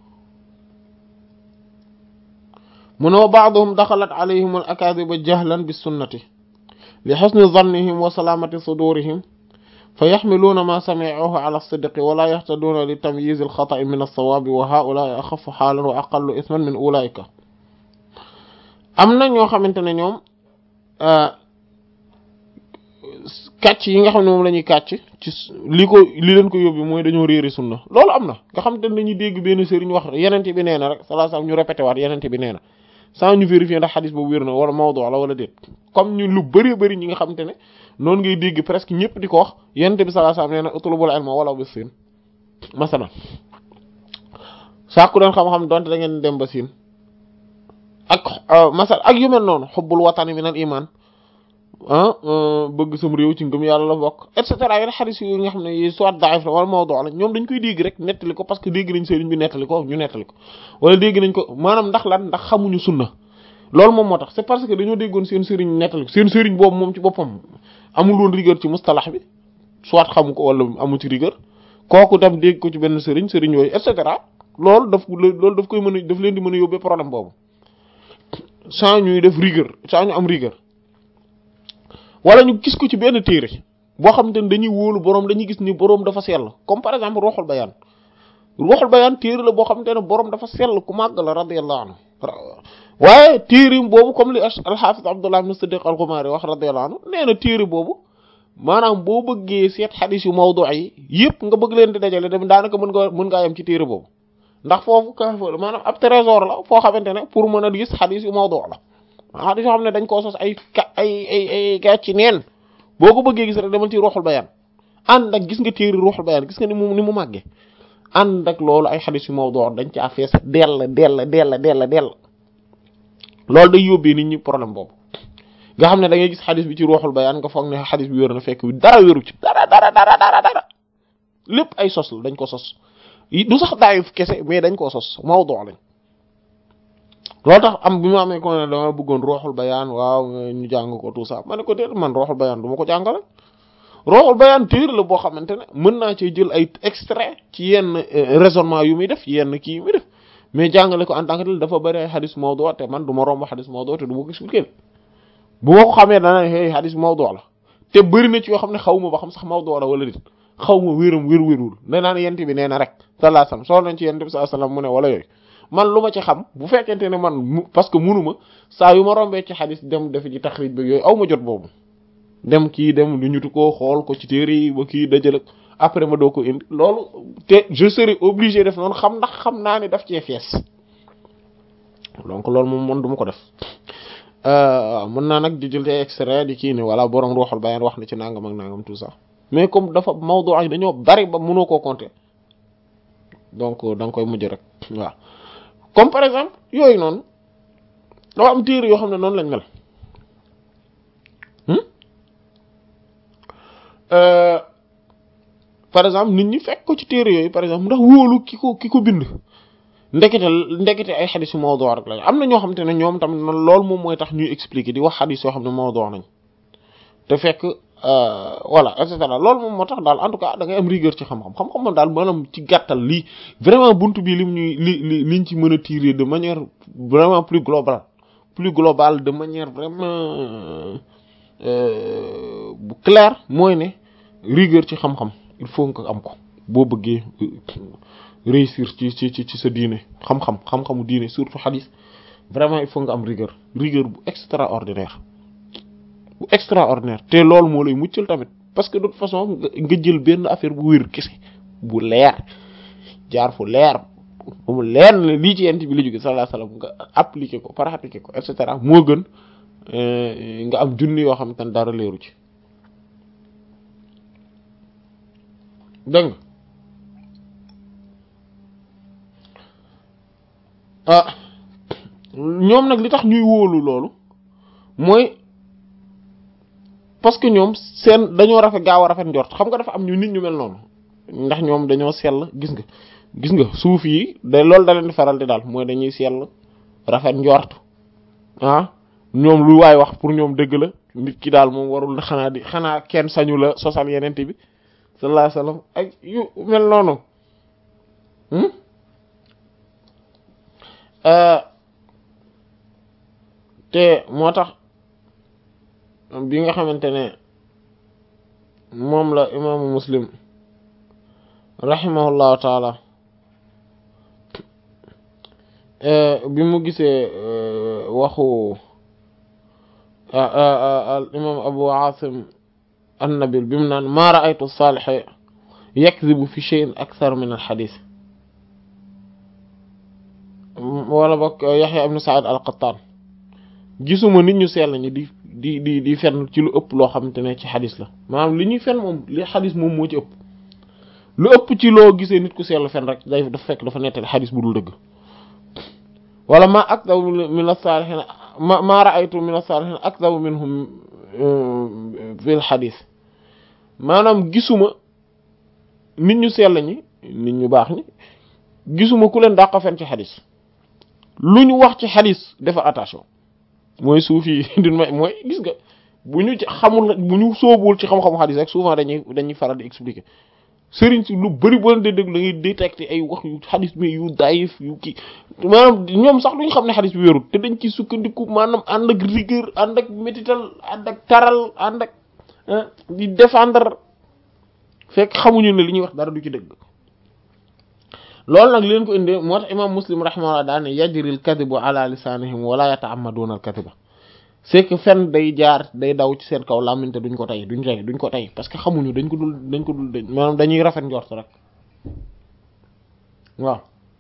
mu ne wa baaduhum daxalat alayhim al akaadiba jahlan bi sunnati li xusni zannihim wa salaamati sudurihim fa yaxmiluuna ma samicuhu ala sidqi wala yaxtaduuna li tamyiz alxata'i min alsawaabi wa haulaai axafu xaalan wa aqallu isman min ulaika am na ñoo xamante ne ñoom kàcc yi nga xam ne moom la ñuy kàcc ci li ko li leen ko yóbbi mooy dañoo réeri sunna loolu am na nga xam te ne dañuy dégg benn sëriñ wax yenente bi nee na rek sallallahu alayhi wasallam ñu répété waat yenente bi nee na sans ñu vérifier ndax xadis boobu wér na wala mawdu la wala déet comme ñu lu bari bari ñi nga xamante ne noonu ngay dégg presque ñëpp di ko wax yenente bi sallallahu alayhi wasallam nee na utlubul ilma wala bi siin masalan sàkku doon xam-xam donte da ngeen dem ba siin ak masal ak yu mel noonu xubbul watani min al iman ah bëgg sam réew ci ngëm yàlla la bokk et cetera yenn xadis yi nga xam ne yi soit daif la wala mawdu la ñoom dañ koy dégg rek nettali ko parce que dégg nañ sëriñ bi nettali ko ñu nettali ko wala dégg nañ ko maanaam ndax lan ndax xamuñu sunna loolu moom moo tax c'est parce que dañoo déggoon seen sëriñ nettali ko seen sëriñ boobu moom ci boppam amul woon rigueur ci mustalax bi soit xamu ko wala amu ci rigueur kooku tam dégg ko ci benn sëriñ sëriñ yooyu et cetera loolu daf loolu daf koy mën a daf leen di mën a yóbbee problème boobu sans ñuy def rigueur sans ñu am rigueur wala ñu gis ko ci benn téere boo xamante ne dañuy wóolu boroom dañuy gis ni boroom dafa sell comme par exemple Ruuxul Bayaan Ruuxul Bayaan téere la boo xamante ne boroom dafa sell ku màgg la radiyallahu anhu waaye téere boobu comme li al-Hafiz Abdullah ibn Siddiq al-Ghumari wax radiyallahu anhu nee na téere boobu maanaam boo bëggee seet xadis yu mawdu yi yëpp nga bëgg leen di dajale dem daanaka mën nga mën ngaa yem ci téere boobu ndax foofu ka maanaam ab trésor la foo xamante ne pour mën a gis xadis yu mawdu la xadis yoo xam ne dañ koo sos ay ka ay ay ay gàcc neen boo ko bëggee gis rek demal ci Ruuxul Bayaan ànd ak gis nga téere Ruuxul Bayaan gis nga ni mu ni mu màggee ànd ak loolu ay xadis yu mawdu dañ caa fees dell dell dell dell dell loolu day yóbbee nit ñi problème boobu nga xam ne da ngay gis xadis bi ci Ruuxul Bayaan nga foog ne xadis bi wér na fekk dara wéru ci dara dara dara dara dara lépp ay sos la dañ ko sos du sax daayif kese mais dañ koo sos mawdu lañ loolu tax am bi ma amee ko ne dama bëggoon Ruuxul Bayaan waaw ñu jàng ko tout ça ma ne ko déet man Ruuxul Bayaan du ma ko jàngale Ruuxul Bayaan téere la boo xamante ne mën naa cee jël ay extrait ci yenn raisonnement yu muy def yenn kii yu muy def mais jàngale ko en tant que tel dafa bëri ay xadis mawdu te man du ma romb xadis mawdu te du ma ko expliquer bu ma ko xamee dana hey xadis mawdu la te bëri na ci yoo xam ne xaw ma ba xam sax mawdu la wala déet xaw ma wéram wér wérul nee naa ne yent bi nee na rek sallallahu alayhi wasallam soo nañ ci yent bi sallallahu alayhi wasallam mu ne wala yooyu man lu ma ci xam bu fekkente ne man parce que munuma saa yu ma rombee ci xadis dem def ci taxrij bi yooyu aw ma jot boobu dem kii dem lu ñutu ko xool ko ci téere yi ba kii dajale après ma doo ko indi loolu te je serai obligé def noonu xam ndax xam naa ne daf cee fees donc loolu moom man du ma ko def mën naa nag di jël te extrait di kii ne wala borom Ruuxul Bayaan wax na ci nangam ak nangam tout ça mais comme dafa mawdu ak dañoo bari ba mënoo koo compter donc da nga koy mujj rek waaw comme par exemple yooyu noonu dafa am téere yoo xam ne noonu lañ mel par exemple nit ñi fekk ko ci téere yooyu par exemple ndax wóolu ki ko ki ko bind ndekete ndekete ay xadis yu mawdu rek lañ am na ñoo xam te ne ñoom tamit loolu moom mooy tax ñuy expliquer di wax xadis yoo xam ne mawdu nañ te fekk voilà et cetera loolu moom moo tax daal en tout cas da ngay am rigueur ci xam-xam xam-xam moom daal maanaam ci gàttal lii vraiment buntu bi lim ñuy li li liñ ci mën a tirer de manière vraiment plus globale plus globale de manière vraiment bu claire mooy ne rigueur ci xam-xam il faut nga am ko boo bëggee réussir ci ci ci ci sa diine xam-xam xam-xamu diine surtout hadith vraiment il faut nga am rigueur rigueur bu extraordinaire bu extraordinaire te loolu moo lay muccal tamit parce que de toute façon nga jël benn affaire bu wér kese bu leer jaar fu leer mu leer ne lii ci yent bi la jóge sallallahu alayhi wasallam nga appliquer ko pratiquer ko et cetera moo gën nga am junni yoo xam te ne dara leeru ci dégg nga ah ñoom nag li tax ñuy wóolu loolu mooy parce que ñoom seen dañoo rafet gaaw a rafet njort xam nga dafa am ñu nit ñu mel noonu ndax ñoom dañoo sell gis nga gis nga suuf yi da loolu da leen di faral di daal mooy dañuy sell rafet njort ah ñoom lu waay wax pour ñoom dëgg la nit ki daal moom warul xanaa di xanaa kenn sañu la sosal yenente bi sallallahu alayhi wasallam ak yu mel noonu te moo tax bi nga xamante ne moom la imaamu muslim rahimahullahu taala bi mu gisee waxu al imam abu asim annabil bi mu naan maa ra'aytu saaliha yakzibu fi shay'in akthar min al xadis wala bokk yaxya ibn saad al qattaan gisuma nit ñu sell ñi di di di di fenn ci lu ëpp loo xamante ne ci xadis la maanaam li ñuy fen moom li xadis moom moo ci ëpp lu ëpp ci loo gisee nit ku sell fen rek day dafa fekk dafa nettali xadis bu dul dëgg wala ma akdabu min as-salihin ma ma ra'aytu min as-salihin akdabu minhum fil xadis maanaam gisuma nit ñu sell ñi nit ñu baax ñi gisuma ku leen dàq fen ci xadis lu ñu wax ci xadis dafa attention mooy suuf yi din may mooy gis nga bu ñu ci xamul bu ñu sóobuwul ci xam-xamu xadis rek souvent dañuy dañuy faral di expliquer sëriñ si lu bari boo leen di déglu da ngay détecter ay wax yu xadis bi yu daayif yu kii maanaam ñoom sax duñ xam ne xadis bi wérul te dañ ci sukkandiku maanaam ànd ak rigueur ànd ak métital ànd ak taral ànd ak di défendre fekk xamuñu ne li ñuy wax dara du ci dëgg loolu nag leen ko indee moo tax imam muslim rahimahullah daa ne yajril kadibu ala lisanihim wala yata'ammaduna al kadiba c'est que fen day jaar day daw ci seen kaw làmminte duñ ko tey duñ tey duñ ko tey parce que xamuñu dañ ko dul dañ ko dul maanaam dañuy rafet njort rek waaw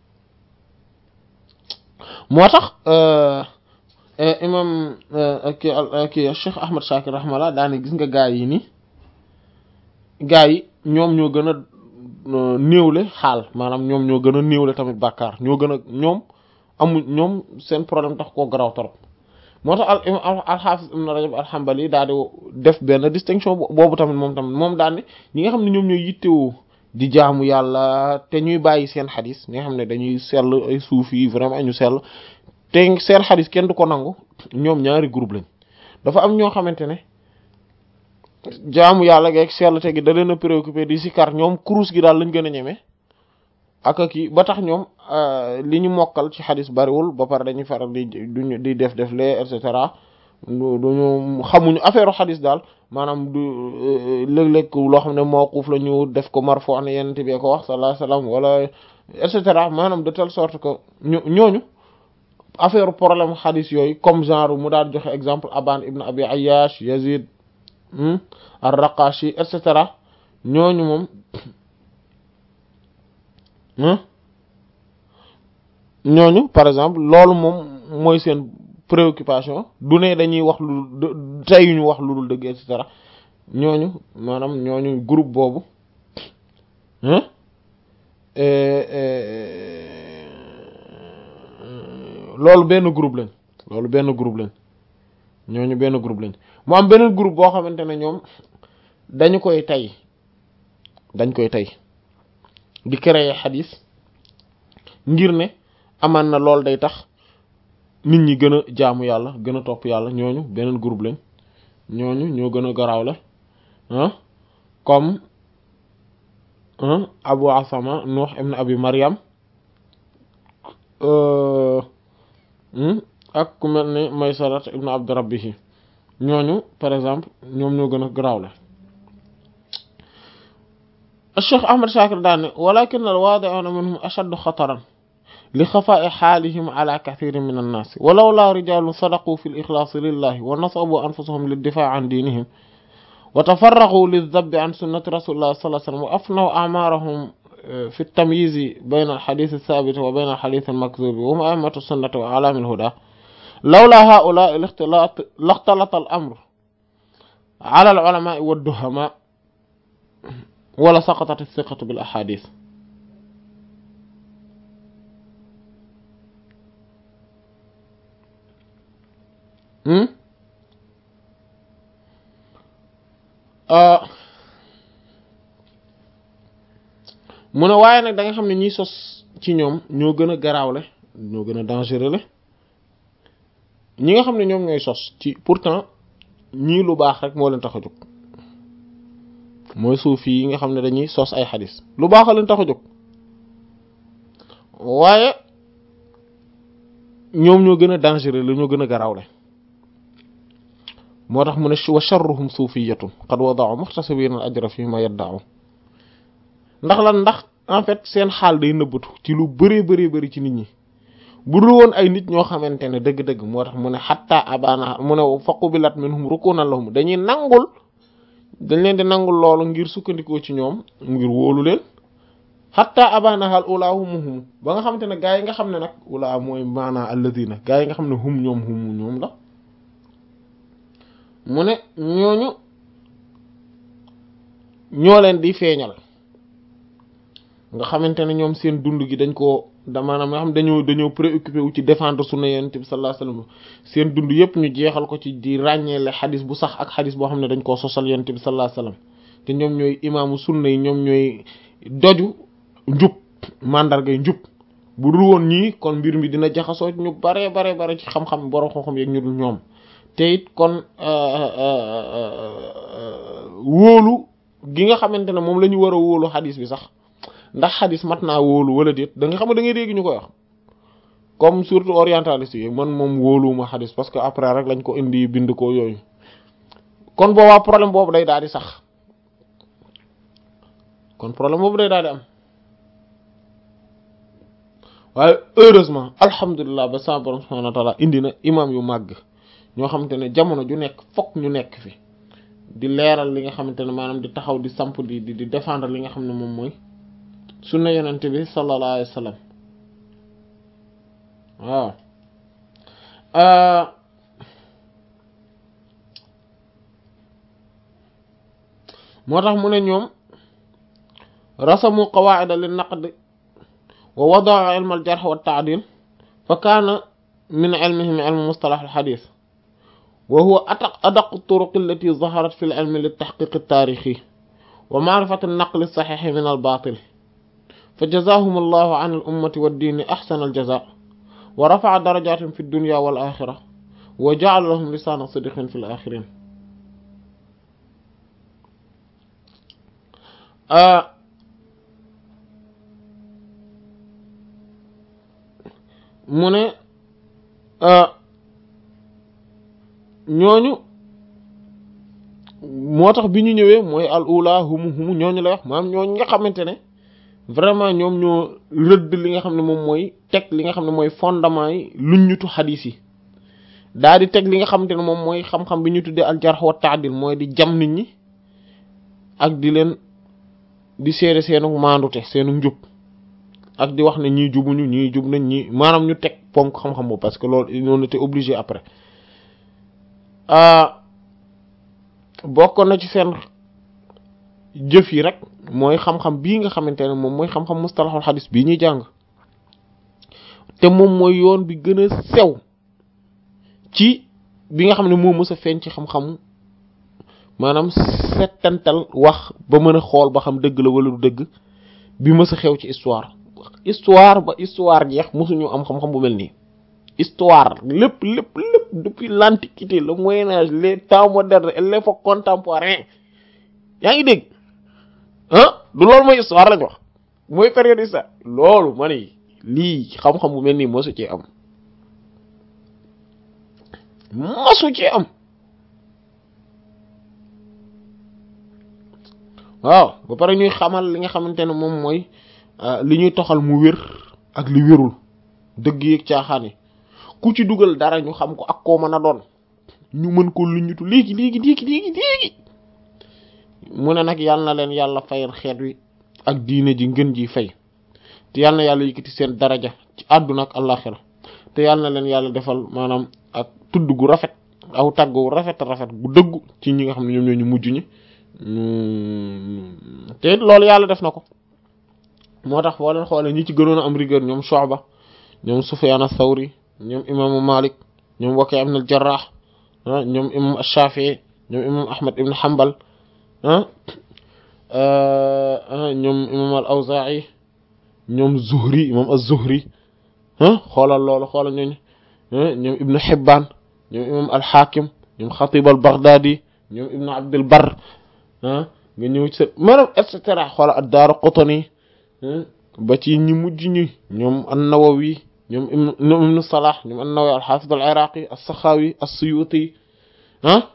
moo tax imam ki ki Cheikh Ahmad Shakir rahimahullah daa ne gis nga gaa yi ni gaa yi ñoom ñoo gën a néewle xaal maanaam ñoom ñoo gën a néewle tamit bàkkaar ñoo gën a ñoom amuñ ñoom seen problème tax koo garaw torop moo tax al al-Hafiz Ibn Rajab al-Hanbali daal di def benn distinction boobu tamit moom tamit moom daal ne ñi nga xam ne ñoom ñooy yittewoo di jaamu yàlla te ñuy bàyyi seen xadis ñi nga xam ne dañuy sell ay suuf yi vraiment ñu sell te seen xadis kenn du ko nangu ñoom ñaari groupe lañ dafa am ñoo xamante ne jaamu yàlla geeg sell te gi da leen a préoccupé di sikar ñoom kurus gi daal lañ gën a ñeme ak kii ba tax ñoom li ñu mokkal ci xadis bariwul ba pare dañuy faral di duñu di def def lee et cetera duñu xamuñu affaire xadis daal maanaam du léeg-léeg loo xam ne mawquf la ñu def ko marfu ne yenente bi ko wax sallallahu alayhi wasallam wala et cetera maanaam de telle sorte que ñu ñooñu affaire problème xadis yooyu comme genre mu daal joxe exemple Aban ibn Abi Ayyash Yazid ar-Raqashi et cetera ñooñu moom ñooñu par exemple loolu moom mooy seen préoccupation du ne dañuy wax lu teyuñu wax lu dul dëgg et cetera ñooñu maanaam ñooñu groupe boobu loolu benn groupe lañ loolu benn groupe lañ ñooñu benn groupe lañ mu am beneen groupe boo xamante ne ñoom dañu koy tey dañ koy tey di créer xadis ngir ne amaan na loolu day tax nit ñi gën a jaamu yàlla gën a topp yàlla ñooñu beneen groupe lañ ñooñu ñoo gën a garaaw la ah comme Abu Asama Nuh ibn Abi Maryam ak ku mel ne Maysarat ibn Abd Rabbihi ñooñu par exemple ñoom ñoo gën a garaaw la Cheikh Ahmad Shakir daane walakin al-waadi'uuna minhum ashaddu xataran li xafaa'i xaalihim ala kathirin min annaas walaw laa rijaalun sadaqu fi l-ixlaasi lillahi wa nasabu anfusahum lid-difaa'i an diinihim wa tafarraqu lildabbi an sunnati rasulillah sallallahu alayhi wa sallam wa afnaw a'marahum fi ltamyizi bayna alxadith althabit wa bayna alxadith almakdhubi wa hum a'immatu sunnati wa a'lam alhuda lawla haa'ula'i laxtalata al-amru ala al-ulama'i wad-duhama wala saqatat as-siqatu bil ahadith mu ne waaye nag da nga xam ne ñiy sos ci ñoom ñoo gën a garaawle ñoo gën a dangereux le ñi nga xam ne ñoom ñooy sos ci pourtant ñii lu baax rek moo leen tax a jóg mooy suufi yi nga xam ne dañuy sos ay xadis lu baax a leen tax a jóg waaye ñoom ñoo gën a dangereux la ñoo gën a garaawle moo tax mu ne wa sharruhum suufiyatun qad wada'u muxtasibina al ajra fi ma yadda'u ndax lan ndax en fait seen xaal day nëbbatu ci lu bëree bëri bëri ci nit ñi bu dul woon ay nit ñoo xamante ne dëgg-dëgg moo tax mu ne xatta abana mu ne faqubilat minhum rukunan lahum dañuy nangul dañ leen di nangul loolu ngir sukkandikoo ci ñoom ngir wóolu leen xatta abana hal ula humu hum ba nga xamante ne gaa yi nga xam ne nag ula mooy maanaa alladina gaa yi nga xam ne hum ñoom hum ñoom la mu ne ñooñu ñoo leen di feeñal nga xamante ne ñoom seen dund gi dañ koo da maanaam nga xam dañoo dañoo préoccupé wu ci défendre sunna yonent bi sallallahu alayhi wasallam seen dund yëpp ñu jeexal ko ci di ràññeele xadis bu sax ak xadis boo xam ne dañ koo sosal yonent bi sallallahu alayhi wasallam te ñoom ñooy imaamu sunna yi ñoom ñooy doju njub mandargay njub bu dul woon ñii kon mbir mi dina jaxasoo ñu bare bare bare ci xam-xam borom xam-xam yeeg ñu dul ñoom te it kon wóolu gi nga xamante ne moom la ñu war a wóolu xadis bi sax ndax xadis mat naa wóolu wala déet da nga xam ne da ngay dégg ñu koy wax comme surtout orientaliste yi man moom wóoluwuma xadis parce que après rek lañ ko indi bind ko yooyu kon boobaa problème boobu day daal di sax kon problème boobu day daal di am waaye heureusement alhamdulilah ba sa borom subhanahu wa ta'ala indi na imam yu màgg ñoo xamante ne jamono ju nekk fokk ñu nekk fi di leeral li nga xamante ne maanaam di taxaw di samp di di défendre li nga xam ne moom mooy sunna yonente bi sallallahu alayhi wa sallam waaw moo tax mu ne ñoom rasamu qawaida lin naqd wa wadaa ilm al jarh wa ta'dil fa kaana min ilmihim ilm mustalah al hadith wa huwa adaq turuq allati zaharat fi al ilm lit tahqiq al tarihi wa ma'rifat al naql al sahih min al batil فجزاهم الله عن الأمة والدين أحسن الجزاء ورفع درجات في الدنيا والآخرة وجعل لهم لسان صدق في الآخرين آه mu ne ñooñu moo tax bi ñu ñëwee mooy al ula humu humu ñooñu lay wax maanaam ñooñu nga xamante ne vraiment ñoom ñoo rëdd li nga xam ne moom mooy teg li nga xam ne mooy fondement yi luñ ñutu xadiis yi daal di teg li nga xamante ne moom mooy xam-xam bi ñu tuddee al jarh wa ta'dil mooy di jam nit ñi ak di leen di seede seenu maandute seenu njub ak di wax ne ñii jubuñu ñii jub nañ ñii maanaam ñu teg ponk xam-xam boobu parce que loolu on était obligé après bokkoon na ci seen jëf yi rek mooy xam-xam bii nga xamante ne moom mooy xam-xam mustalahul xadis bii ñuy jàng te moom mooy yoon bi gën a sew ci bi nga xam ne moo mës a feeñ ci xam-xamu maanaam settantal wax ba mën a xool ba xam dëgg la wala du dëgg bi mës a xew ci histoire histoire ba histoire jeex mësuñu am xam-xam bu mel nii histoire lépp lépp lépp depuis l'antiquité le moyen âge les temps modernes et l'époque contemporaine yaa ngi dégg ah du loolu mooy histoire lañ wax mooy période histoire loolu ma ne lii xam-xam bu mel nii mosu cee am mosu cee am waaw ba pare ñuy xamal li nga xamante ne moom mooy li ñuy toxal mu wér ak li wérul dëgg yeeg caaxaan yi ku ci dugal dara ñu xam ko ak koo mën a doon ñu mën ko luñutu léegi léegi léegi léegi léegi mu ne nag yàlla na leen yàlla fayal xeet wi ak diine ji ngën ji fay te yàlla na yàlla yëkkati seen daraja ci àdduna ak àllaxira te yàlla na leen yàlla defal maanaam ak tudd gu rafet aw tàgg gu rafet rafet gu dëggu ci ñi nga xam ne ñoom ñoo ñu mujj ñi te loolu yàlla def na ko moo tax boo leen xoolee ñi ci gënoon a am rigueur ñoom Shu'ba ñoom Sufyan ath-Thawri ñoom imaamu Malik ñoom Waki' ibn al-Jarrah ñoom imam ash-Shafi'i ñoom imam Ahmad ibn Hanbal ñoom imam al-Awza'i ñoom Zuhri imam az-Zuhri xoolal loolu xoolal ñooñu ñoom Ibn Hibban ñoom imam al-Hakim ñoom Khatib al-Baghdadi ñoom Ibn Abd al-Barr nga ñëw ci maanaam et cetera xoolal ad-Daraqutni ba ci ñi mujj ñi ñoom an-Nawawi ñoom Ibn Salah ñoom an-Nawawi al-Hafiz al-Iraqi as-Sakhawi as-Suyuti ah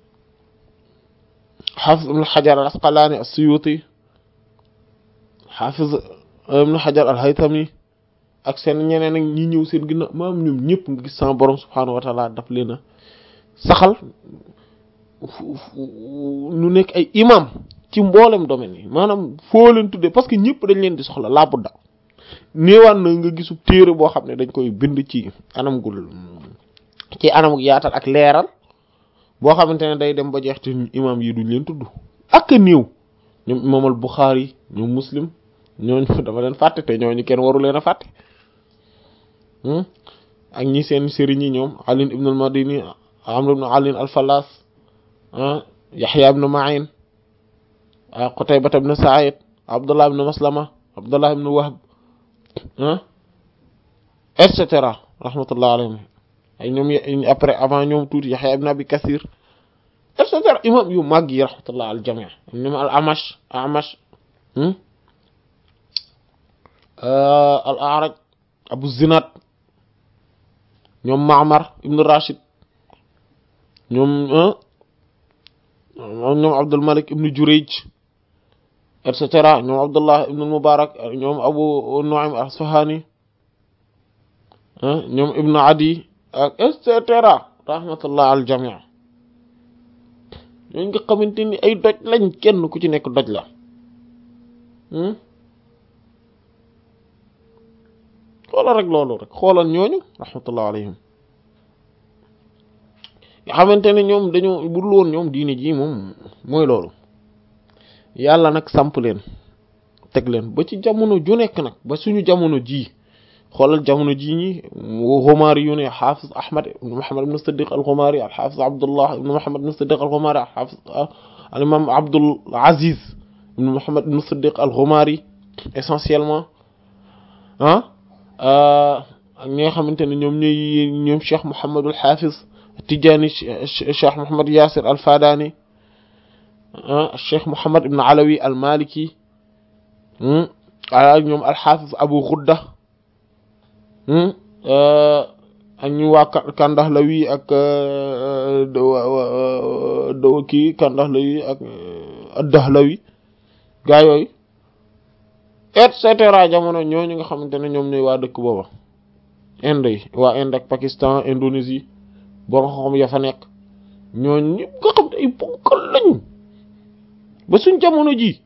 Hafiz Ibn Hajar al-Asqalani as-Suyuti Hafiz Ibn Hajar al-Haytami ak seen ñeneen ak ñi ñëw seen ginnaaw maam ñoom ñëpp nga gis sama borom subhaanahu wa taala daf leen a saxal ñu nekk ay imam ci mboolem domaine yi maanaam foo leen tuddee parce que ñëpp dañ leen di soxla laa budda néewaan na nga gisu téere boo xam ne dañ koy bind ci anam gul ci anam gu yaatal ak leeral boo xamante ne day dem ba jeex te imam yi duñ leen tudd ak a néew ñoom imam al Bukhari ñoom muslim ñooñu dama leen fàtte te ñooñu kenn waru leen a fàtte ak ñi seen sëriñ yi ñoom Ali ibn al Madini Amr ibn Ali al Fallas Yahya ibn Ma'in Qutayba ibn Sa'id Abdullah ibn Maslama Abdullah ibn Wahb et cetera rahmatullah alayhim ay ñoom après avant ñoom tuuti Yahya ibn Abi Kathir et cetera imam yu màgg yi rahmatullah al jami' ñoom al Amash Amash al A'raj Abu Zinad ñoom Ma'mar ibn Rashid ñoom ñoom Abdul Malik ibn Jurayj et cetera ñoom Abdullah ibn Mubarak ñoom Abu Nu'aym al-Asfahani ñoom Ibn Adi ak et cetera rahmatullah al jami' ñooñu nga xamante ni ay doj lañ kenn ku ci nekk doj la xoolal rek loolu rek xoolal ñooñu rahmatullah alayhim nga xamante ne ñoom dañoo budul woon ñoom diine ji moom mooy loolu yàlla nag samp leen teg leen ba ci jamono ju nekk nag ba suñu jamono ji xoolal jamono ji ñi Xumaari yu ne xaafis Ahmad ibn Muhammad ibn Siddiq al-Xumaari al-xaafis Abdullah ibn Muhammad ibn Siddiq al-Xumaari al-xaafis al-imam Abdul Aziz ibn Muhammad ibn Siddiq al-Xumaari essentiellement ah ak ñi nga xamante ne ñoom ñooy ñoom Cheikh Mouhamadul Hafiz Tidjani Cheikh Mouhamad Yasir Al Fadani Cheikh Mouhamad Ibn Alawi Al Maliki ak ñoom Al Hafiz Abu Ghudda ak ñu waa Kandahlawi ak do kii Kandahlawi ak Ad-Dahlawi gaa yooyu et cetera jamono ñooñu nga xamante ne ñoom ñooy waa dëkk booba Inde yi waa Inde ak Pakistan Indonésie boo xam ya fa nekk ñooñu ñëpp nga xam ne ay ponkal lañ ba suñ jamono ji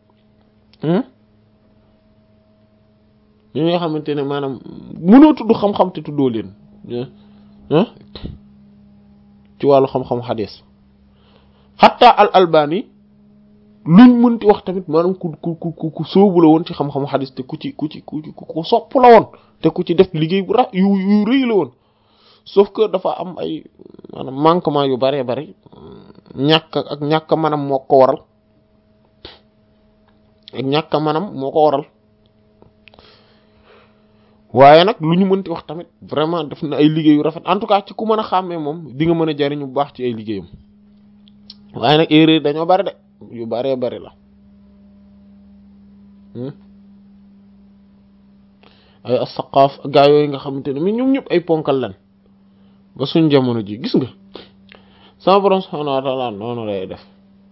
ñi nga xamante ne maanaam mënoo tudd xam-xam te tuddoo leen ci wàllu xam-xam xadis xatta al albani luñ mënti wax tamit maanaam ku ku ku ku sóobu la woon ci xam-xamu xadis te ku ci ku ci ku ci ku sopp la woon te ku ci def liggéey bu ra yu yu rëy la woon sauf que dafa am ay maanaam manquement yu baree bari ñàkk ak ñàkk manam moo ko waral ak ñàkk manam moo ko waral waaye nag lu ñu mënti wax tamit vraiment def na ay liggéey yu rafet en tout cas ci ku mën a xàmmee moom di nga mën a jariñu bu baax ci ay liggéeyam waaye nag erreur dañoo bari de yu baree bari la ay asaqaaf gaa yooyu nga xamante ne mi ñoom ñëpp ay ponkal lan ba suñ jamono ji gis nga sama borom subhaanahu wa ta'ala noonu lay def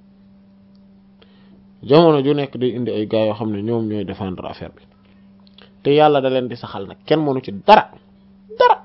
jamono ju nekk day indi ay gaa yoo xam ne ñoom ñooy défendre affaire bi te yàlla da leen di saxal nag kenn mënu ci dara dara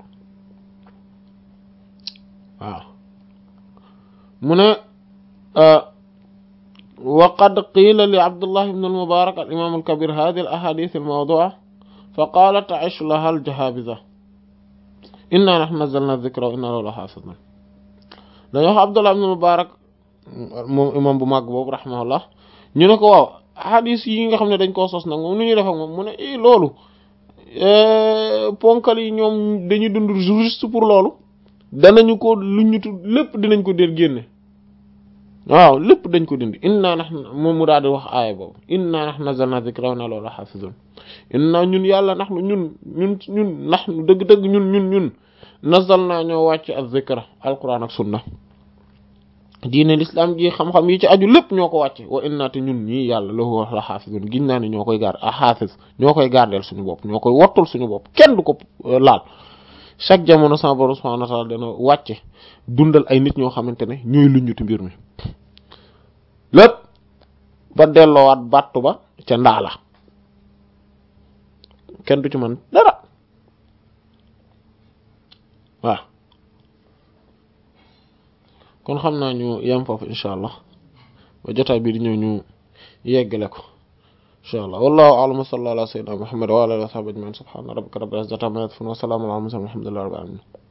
waaw mu ne وقد قيل لعبد الله بن المبارك الإمام الكبير هذه الأحاديث الموضوعة فقال تعيش لها الجهابذة إنا نحن نزلنا الذكر وإنا له لحافظون dañoo wax Abdullah ibn Mubarak moom imam bu mag boobu rahimahullah ñu ne ko waaw hadis yi nga xam ne dañ koo sos nag moom nu ñuy def ak moom mu ne i loolu ponkal yi ñoom dañuy dund juste pour loolu danañu ko lu ñu tudd lépp dinañ ko déet génne waaw lépp dañ ko dindi inna nahnu moom mu daal di wax aaya boobu inna nahnu nazzalna dhikra wa inna lahu lahafizun inna ñun yàlla nahnu ñun ñun ñun nahnu dëgg-dëgg ñun ñun ñun nazzalna ñoo wàcc az-zikra alquran ak sunna diine l'islam ji xam-xam yi ci aju lépp ñoo ko wàcce wa inna te ñun ñii yàlla lahu lahafizun giñ naa ne ñoo koy gaar a hafiz ñoo koy gardeel suñu bopp ñoo koy wattul suñu bopp kenn du ko laal chaque jamono sama borom subhanahu wa ta'ala dana wàcce dundal ay nit ñoo xamante ne ñooy luññuti mbir mi lépp ba delloowaat battu ba ca ndaa la kenn du ci man dara waaw kon xam naa ñu yem foofu insha allah ba jotaay bi di ñëw ñu yeggale ko insha allah wallahu a'lam sallallahu ala sayyidina muhammad wa ala alihi wa sahbihi ajma'in subhana rabbika rabbil izzati amma yasifun wa salamun ala al mursalin walhamdulillahi rabbil alamin